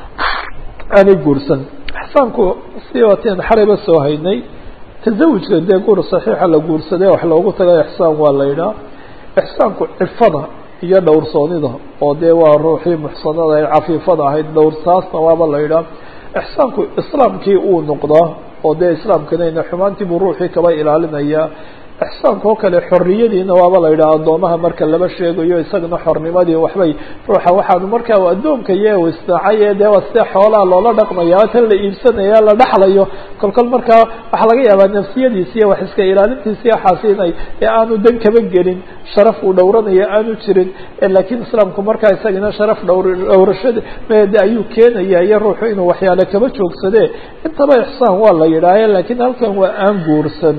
aanay guursan ixsaanku si wateen xalayba soo haynay tasawujka dee guur saxiixa la guursadee wax loogu taga ixsaan waa la yidhaha ixsaanku cifada iyo dhowrsoonida oo dee waa ruuxii muxsanada ee cafiifada ahayd dhowrsaasna waaba la yidhaha ixsaanku islaamkii uu noqdaa oo dee islaamkanayna xumaantii buu ruuxii kaba ilaalinaya ixsaanka oo kale xorriyadiina waaba la yidhaha addoomaha marka laba sheegayo isagana xornimadii waxbay ruuxa waxaanu markaa addoonka iyo isnaacay ee dee waa sida xoolaha loola dhaqmaya tan la iibsanaya la dhaxlayo kolkol markaa waxaa laga yaabaa nafsiyadiisi iyo wax iska ilaalintiisi waxaasi inay ee aanu dan kaba gelin sharaf uu dhowranayo aanu jirin laakiin islaamku markaa isagana sharaf dhowr dhowrashada mede ayuu keenaya iyo ruuxu inuu waxyaale kaba joogsade intaba ixsaan waa la yidhaaha laakiin halkan waa aan guursan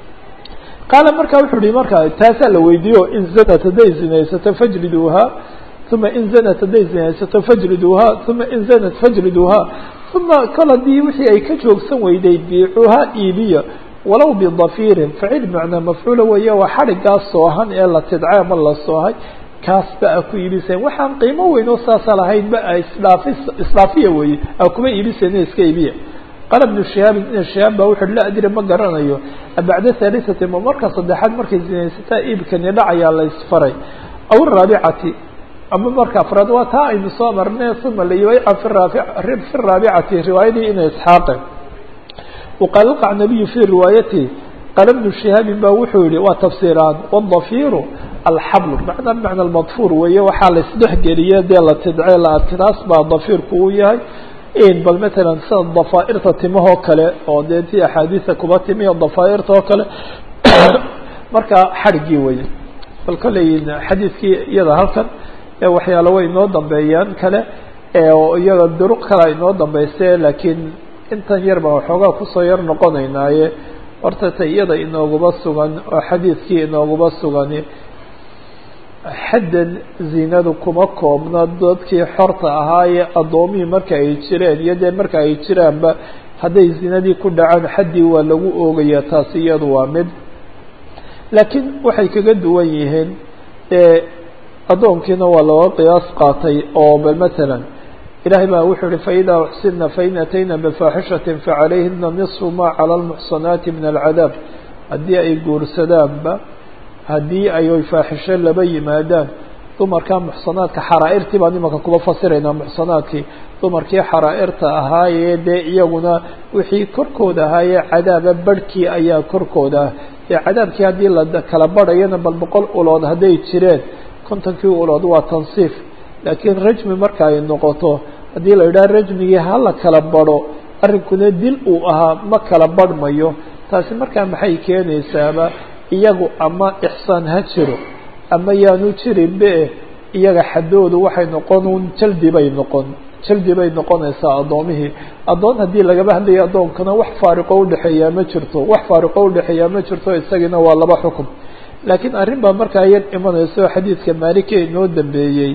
qaala marka wuxuu yihi marka taasaa la weydiiyo in zanat hadday zinaysato fajliduuha uma in zanat hadday zinaysato fajliduuha uma in zanat fajliduuha uma kol haddii wixii ay ka joogsan weyday biicuuha iibiya walow bidafiirin facil macnaa mafcuula weeye waa xadhigaas soohan ee la tidcay ama la soohay kaas ba a ku iibiseen waxaan qiimo weyn oo saasa lahayn ba a isdhaafi isdhaafiya weeye a kuma iibiseen iska iibiya qaala bnu shihaabin ina shihaab ba wuxu la adri ma garanayo bacda haalisati ma marka saddexaad markay zinaysataa iibkani dhacayaa la isfaray aw raabicati ama marka afraad waa taa aynu soo marne uma laybayca fi fi raabicati riwaayadii ina isxaaqe waqaala alqacnabiyu fi riwaayati qaala bnu shihaabin ba wuxuu yihi waa tafsiiraan wadafiiru alxablu macnaa bimacna almadfuur weeye waxaa la isdhexgeliye dee la tidce la adkitaas baa dafiirku uu yahay bal matalan sida dafaairta timahoo kale oo dee ti axaadiisa kuba timiyo dafaairta oo kale marka xadhigii weye bal kolley xadiidkii iyada halkan waxyaalo way inoo dambeeyaan kale iyaga duruq kale inoo dambayse laakiin intan yar baan waxoogaa kusoo yar noqonaynaaye horta ta iyada inooguba sugan oo xadiidkii inooguba sugani xaddan zinadu kuma koobna dadkii xorta ahaayee addoomihii marka ay jireen iyo dee marka ay jiraanba hadday zinadii ku dhacaan xaddii waa lagu oogayaa taasi iyadu waa mid laakiin waxay kaga duwan yihiin addoonkiina waa looga qiyaas qaatay oo bal matalan ilahay baa wuxuu uhi faidaa uxsina fain atayna bifaaxishatin facalayhina nisfu ma cala almuxsanaati min alcadaab haddii ay guursadaanba haddii ay faaxisho laba yimaadaan dumarka muxsanaadka xaraa'irtii baan imanka kuba fasiraynaa muxsanaadkii dumarkii xaraa'irta ahaayee dee iyaguna wixii korkooda ahaayee cadaaba barhkii ayaa korkooda ah dee cadaabkii haddii la kala barhayana bal boqol ulood hadday jireen kontonkii ulood waa tansiif laakiin rajmi marka ay noqoto haddii la yidhaha rajmigii hala kala barho arrinkuna dil uu ahaa ma kala barhmayo taasi markaa maxay keenaysaaba iyagu ama ixsaan ha jiro ama yaanu jirinbe iyaga xaddoodu waxay noqon un jaldi bay noqon jaldi bay noqonaysaa addoomihii addoon haddii lagaba hadlayo addoonkana wax faariqo udhexeeyaa ma jirto wax faariqo udhexeeyaa ma jirto isagiina waa laba xukum laakiin arrin baa markaa yar imanayso xadiidka maalike inoo dambeeyey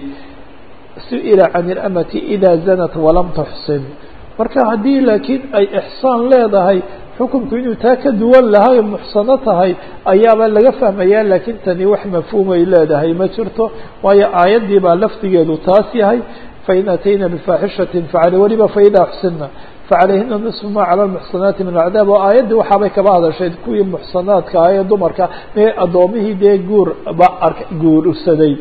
su-ila can ilamati ida zanat walam tuxsin marka haddii laakiin ay ixsaan leedahay xukunku inuu taa ka duwan lahay muxsano tahay ayaaba laga fahmayaa laakiin tani wax mafhuumay leedahay ma jirto waayo aayaddii baa lafdigeedu taas yahay fain atayna bifaaxishatin facala weliba faida xsinna facalayhina nisfu ma cala lmuxsanaati min alcadaab oo aayaddii waxaabay kaba hadashay kuwii muxsanaadka ah ee dumarka mee addoomihii dee guur ba ar guursaday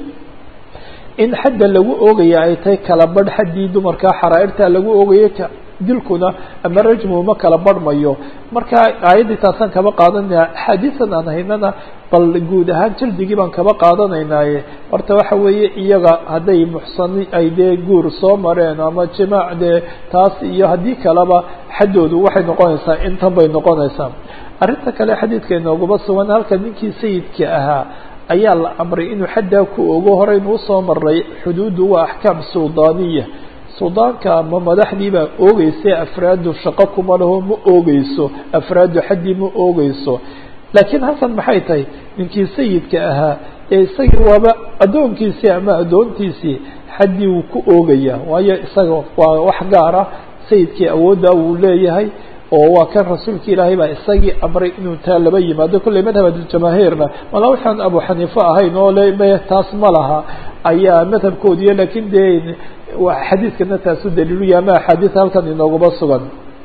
in xadda lagu oogaya ay tahay kala badh xaddii dumarka xaraa'irtaa lagu oogayay dilkuna ama rajmu ma kala barhmayo marka aayaddii taasaan kaba qaadanaya axaadiisan aan haynana bal guud ahaan jaldigii baan kaba qaadanaynaaye horta waxa weeye iyaga hadday muxsani ay dee guur soo mareen ama jimaac dee taas iyo haddii kaleba xaddoodu waxay noqonaysaa intan bay noqonaysaa arrinta kale xadiidka inoogaba sugan halka ninkii sayidka ahaa ayaa la amray inuu xaddaa ku ogo horeynu usoo maray xuduuddu waa axkaam suldaaniya suldaanka ama madaxdii baa oogeysa afraadu shaqo kuma laho ma oogeyso afraadu xaddii ma oogeyso laakiin halkan maxay tahay ninkii sayidka ahaa ee isagii waaba addoonkiisii ama addoontiisii xaddii wuu ku oogayaa waayo isaga waa wax gaara sayidkii awooddaa wuu leeyahay oo waa kan rasuulka ilaahay baa isagii amray inuu taa laba yimaado kolley madhabjamaahiirna mala waxaan abu xaniife ahayn oo le me taas ma laha ayaa madhabkoodiiyo laakiin dee xadiidkana taasu daliiluya ama axaadiis halkan inooguma sugan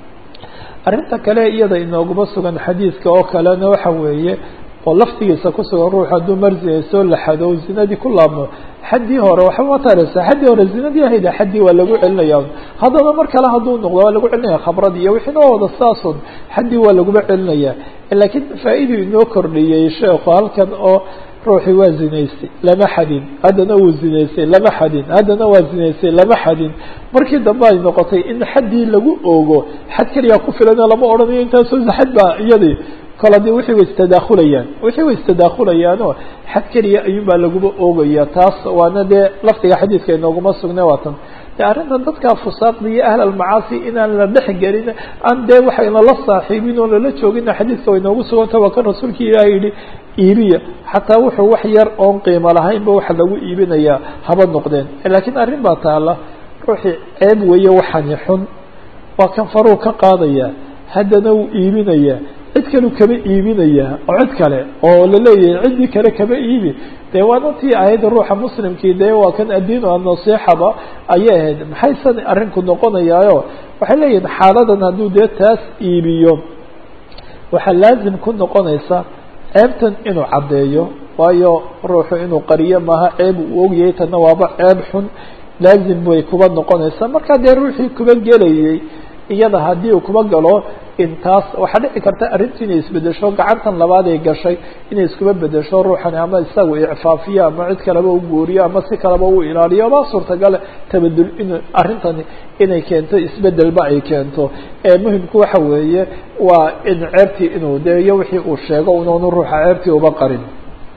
arrinta kale iyada inooguma sugan xadiidka oo kalena waxa weeye oo laftigiisa ku sugan ruux hadduu marzinay soo laxado o zinadii ku laabmo xaddii hore waxba ma taraysa xaddii hore zinadii ahayda xaddii waa lagu celinaya haddaba mar kale hadduu noqdo waa lagu celinaya khabradii iyo wixii noo wada saasun xaddii waa laguma celinaya laakiin faa-iduu inoo kordhiyey sheekhu halkan oo ruuxii waa zinaystay lama xadin haddana wuu zinaystay lama xadin haddana waa zinaystay lama xadin markii dambe ay noqotay in xaddii lagu oogo xad keliyaa ku filana lama odhanayo intaasoo xad baa iyadii kol haddii wixii way istadaakulayaan wixii way istadaakulayaanoo xad keliya ayuun baa laguba oogaya taas waana dee lafdiga xadiidka inooguma sugne waatan de arrintan dadka fusaaqda iyo ahl almacaasi inaan la dhex gelin aan dee waxayna la saaxiibin oo lala joogina xadiidka way inoogu suganta waa kan rasuulka ilaah yihi iibiya xataa wuxuu wax yar oon qiimo lahaynba waxa lagu iibinayaa haba noqdeen laakiin arrin baa taala ruuxii ceeb weeye waxani xun waa kan faruu ka qaadaya haddana wuu iibinayaa cid kalu kama iibinayaa oo cid kale oo laleeyahay ciddii kale kama iibi dee waana tii ahayd ruuxa muslimkii dee waa kan addiin annasiixaba ayay ahayd maxaysan arrinku noqonayaayo waxay leeyihin xaaladan hadduu dee taas iibiyo waxaa laazim ku noqonaysa ceebtan inuu caddeeyo waayo ruuxu inuu qariyo maaha ceeb uu ogyahay tanna waaba ceeb xun laazim bay kuba noqonaysaa markaa dee ruuxii kuba gelayay iyada haddii uu kuba galo intaas waxaa dhici karta arrintii inay isbedesho gacantan labaad ay gashay inay iskuba bedesho ruuxani ama isagu icfaafiyo ama cid kaleba u guuriyo ama si kaleba u ilaaliyo ma suurtagale tabadul in arrintani inay keento isbedelba ay keento muhimku waxa weeye waa in ceebtii inuu de iyo wixii uu sheego unoonu ruuxa ceebtii uba qarin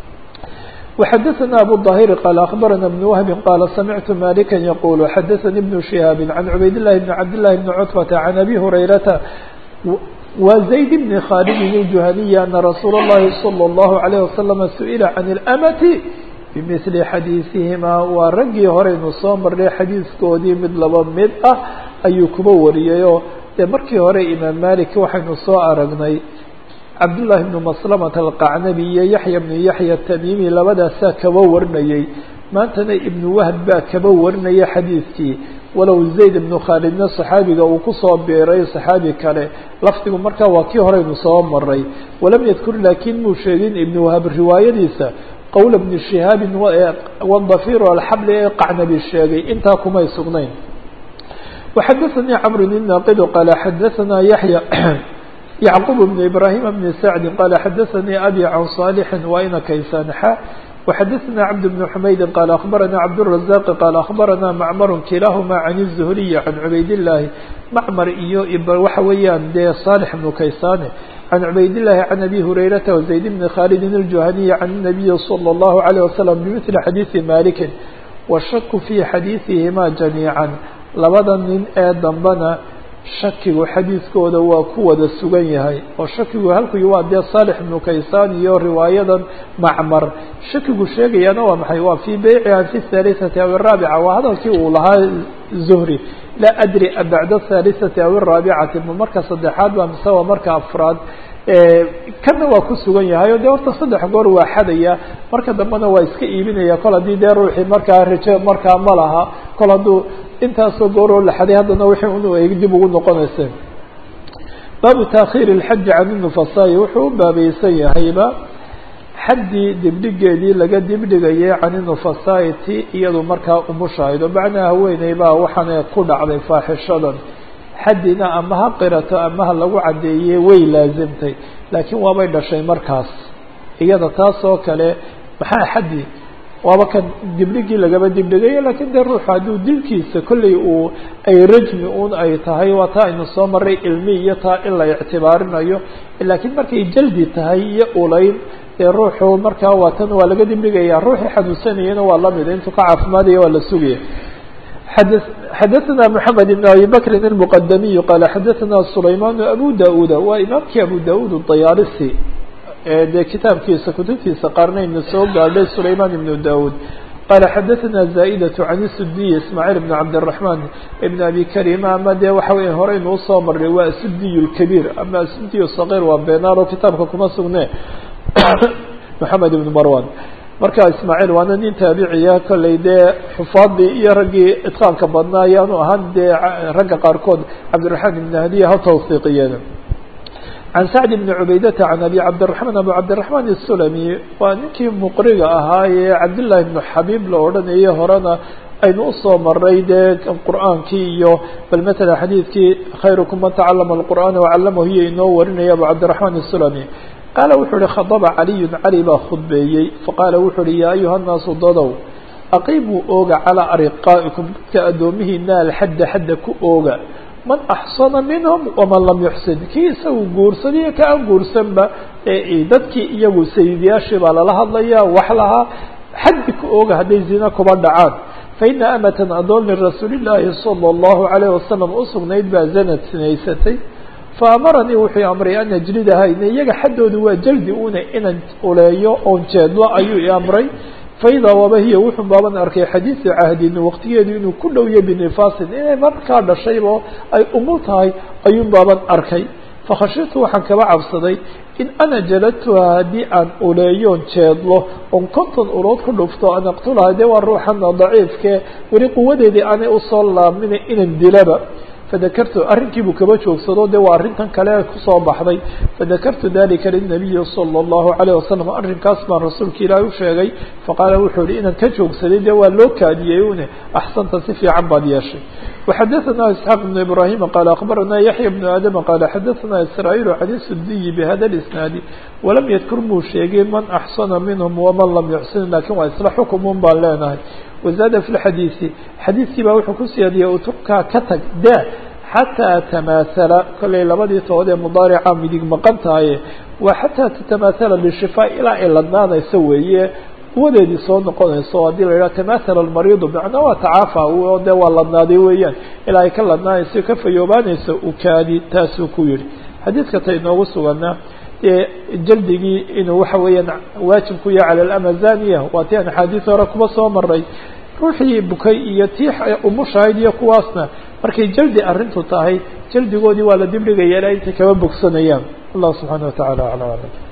وxdثna أbو الظاhر qال أخبرنا بن وهب qال سمعت مالكا يقول xdثني بن شهاaب عن عبayd اللh بن عبد الله بن cتبة عن أbي هريرة وزيد بن khالد الجهني أن رsuuل اللhi صلى الله عليه وسلم سئل عن الأمة بمثل xadيiثihima waa raggii horeynu soo marnay xadiiثkoodii mid laba mid ah ayuu kuba wariyayoo dee markii hore imaam malik waxaynu soo aragnay cabdullaahi bnu maslamata alqacnabi iyo yaxya bnu yaxya atamimi labadaasaa kaba warinayey maantana ibnu wahb baa kaba warinaya xadiidkii walow zayd ibnu khaalidna saxaabiga uu kusoo biiray saxaabi kale lafdigu markaa waa kii horeynu soo maray walam yadkur laakiin muu sheegin ibnu wahab riwaayadiisa qowla bni shihaabin wadafiru alxabli ee qacnabi sheegay intaa kumay sugnayn waxadaثanii camr inaqidu qaala xadaثana yaxya yعqوب بن إبراهيم بن سعد قال xdثني أbي عن صالح وإna kaysan xا وxdثنا عبد بن حمyد قال أخبرنا عبدالرزاق قال أخبرنا معمر كلاahma عن الزهري عن عbayd اللahi معmر iyo waxa weeyaan dee صالح بن kaysane عن عبيد الله عن أبي هريرة وزيد بن خالد الجهني عن النبي صلى الله عليه وسلم بمثل حديث مالك والشك في حديثهما جميعا labada nin ee dambena shakigu xadiidkooda waa ku wada sugan yahay oo shakigu halkui waa dee saalix ibnu kaysaan iyo riwaayadan macmar shakigu sheegayana waa maxay waa fii beyciha fi الثالثati aw الraabica waa hadalkii uu lahaa zuhri laa adri bacda الثالثati aw الraabicati ma marka saddexaad ba mise waa marka afraad kana waa ku sugan yahay o de horta saddex goor waa xadaya marka dambena waa iska iibinaya kol haddii dee ruuxii markaa rajo markaa ma laha kol hadduu intaasoo gooroo la xaday haddana wixii unu ay dib ugu noqonaysa baabu taakhiir اlxaji can الnufasaai wuxuu u baabaysan yahayba xaddii dibdhigeedii laga dibdhigayay can inufasaai ti iyadu markaa umushahaydo macnaa haweeney baa waxaana ku dhacday faaxishadan xaddina ama ha qirato ama ha lagu caddeeyey way laasimtay laakiin waabay dhashay markaas iyada taas oo kale maxaa xaddi waaba kan dibdhigii lagaba dibdhigayo lakiin dee ruuxu hadduu dilkiisa kolley uu ay rajmi un ay tahay waa taa aynu soo maray ilmi iyo taa in la ictibaarinayo laakiin markay jaldi tahay iyo ulayn dee ruuxu markaa waa tan waa laga dibdhigaya ruuxii xanuunsanayana waa lamida intuu ka caafimaadaya waa la sugaya xadaثna mحamed بn abi bakri الmqdamiy qala xadaثna sulayman abu da-uda waa imaamkii abu da-ud الdayaalisi dee kitaabkiisa kutubtiisa qaarnayna soo gaadhay sulayman ibn da-ud qala xadaثna zaئdaة can sudiy ismaaعiil bn cabdالرaحman ibn abi karima ama dee waxa wey horeynu usoo marnay waa asudiy الkabiir ama asudiy الصغيr waa benaalo kitaabka kuma sugne mحamed ibn marwan marka ismaaciil waana nin taabiciya kolley dee xufaadii iyo raggii itqaanka badnaa ayaanu ahaan dee ragga qaarkood cabdiraxmaan ibn hadiya ha tawsiiqiyeen can sacd bni cubaydata can abi cabdiraxmaan abu cabdiraxmaan isulami waa ninkii muqriga ahaa ee cabdillahi ibnu xabiib la odhanayay horena aynu usoo maray dee qur'aankii iyo bal matala xadiidkii khayrukum man tacalama alqur'aana wacallamahu iyo inoo warinaya abu cabdiraxmaan isulami qaala wuxuu uhi khadaba caliyun cali baa khudbeeyey faqaala wuxuu uhi yaa ayuha nnaasu dadow aqiimuu ooga calaa ariqaa'ikum dadka addoomihiina alxadda xadda ku ooga man axsana minhum waman lam yuxsin kii isagu guursadiyo ka aan guursanba dadkii iyagu sayidayaashii baa lala hadlaya wax lahaa xaddi ku ooga hadday zina kuba dhacaan faina amatan adoon lirasuuli llaahi sala allahu calayh wasalam usugnayd baa zanad sinaysatay faamaranii wuxuu amray an ajlidaha in iyaga xaddoodu waa jaldi una inaan uleeyo oon jeedlo ayuu i amray faidaa waba hiya wuxuu baaban arkay xadiidu cahdin waqtigeedu inuu ku dhowyo binifaasin inay markaa dhashaybo ay umul tahay ayuun baaban arkay fakhashitu waxaan kaba cabsaday in ana jaladtuha haddii aan uleeyoon jeedlo oon konton ulood ku dhufto an aqtulaha dee waa ruuxana daciifkee weli quwadeedii aanay usoo laabmina inaan dilaba fadakartu arrinkiibuu kaba joogsado de waa arrintan kale kusoo baxday fadakartu dalika linabiyi sala allahu calayh wasalam arrinkaas baan rasuulka ilaahi u sheegay faqaala wuxuu yihi inaan ka joogsaday de waa loo kaadiyey une axsanta si fiican baad yeeshay waxadaثana isxaaq ibnu ibrahima qaala akbarana yaxya bnu aadama qaala xadaثana israa'iil can sudiyi bihada اlisnaadi walam yadkur muu sheegay man axsana minhum waman lam yuxsin lakin waa isla xukumun baan leenahay wazaada fi lxadiisi xadiiskii baa wuxuu ku siyaadiyey uturkaa ka tag daa xataa tamaathala kollay labadii tood ee mudaarica midig maqan tahaye waa xataa tatamaathala bishifaa ilaa ay ladnaanayso weeye quwadeedii soo noqonayso haddii la yidhaha tamaathala almariidu macnaa waa tacaafa oo dee waa ladnaaday weeyaan ilaa ay ka ladnaanayso ka fayoobaanayso ukaadi taasuu ku yihi xadiidka ta inoogu suganaa dee jaldigii inuu waxa weeyaan waajib ku yahay cala alamazaniya waa ti aan axaadiis hore kuba soo maray ruuxii bukay iyo tii umushahayd iyo kuwaasna markay jaldi arrintu tahay jaldigoodii waa la dibdhigaya ilaa intay kaba bogsanayaan allah subxaana wa tacala aclam aclam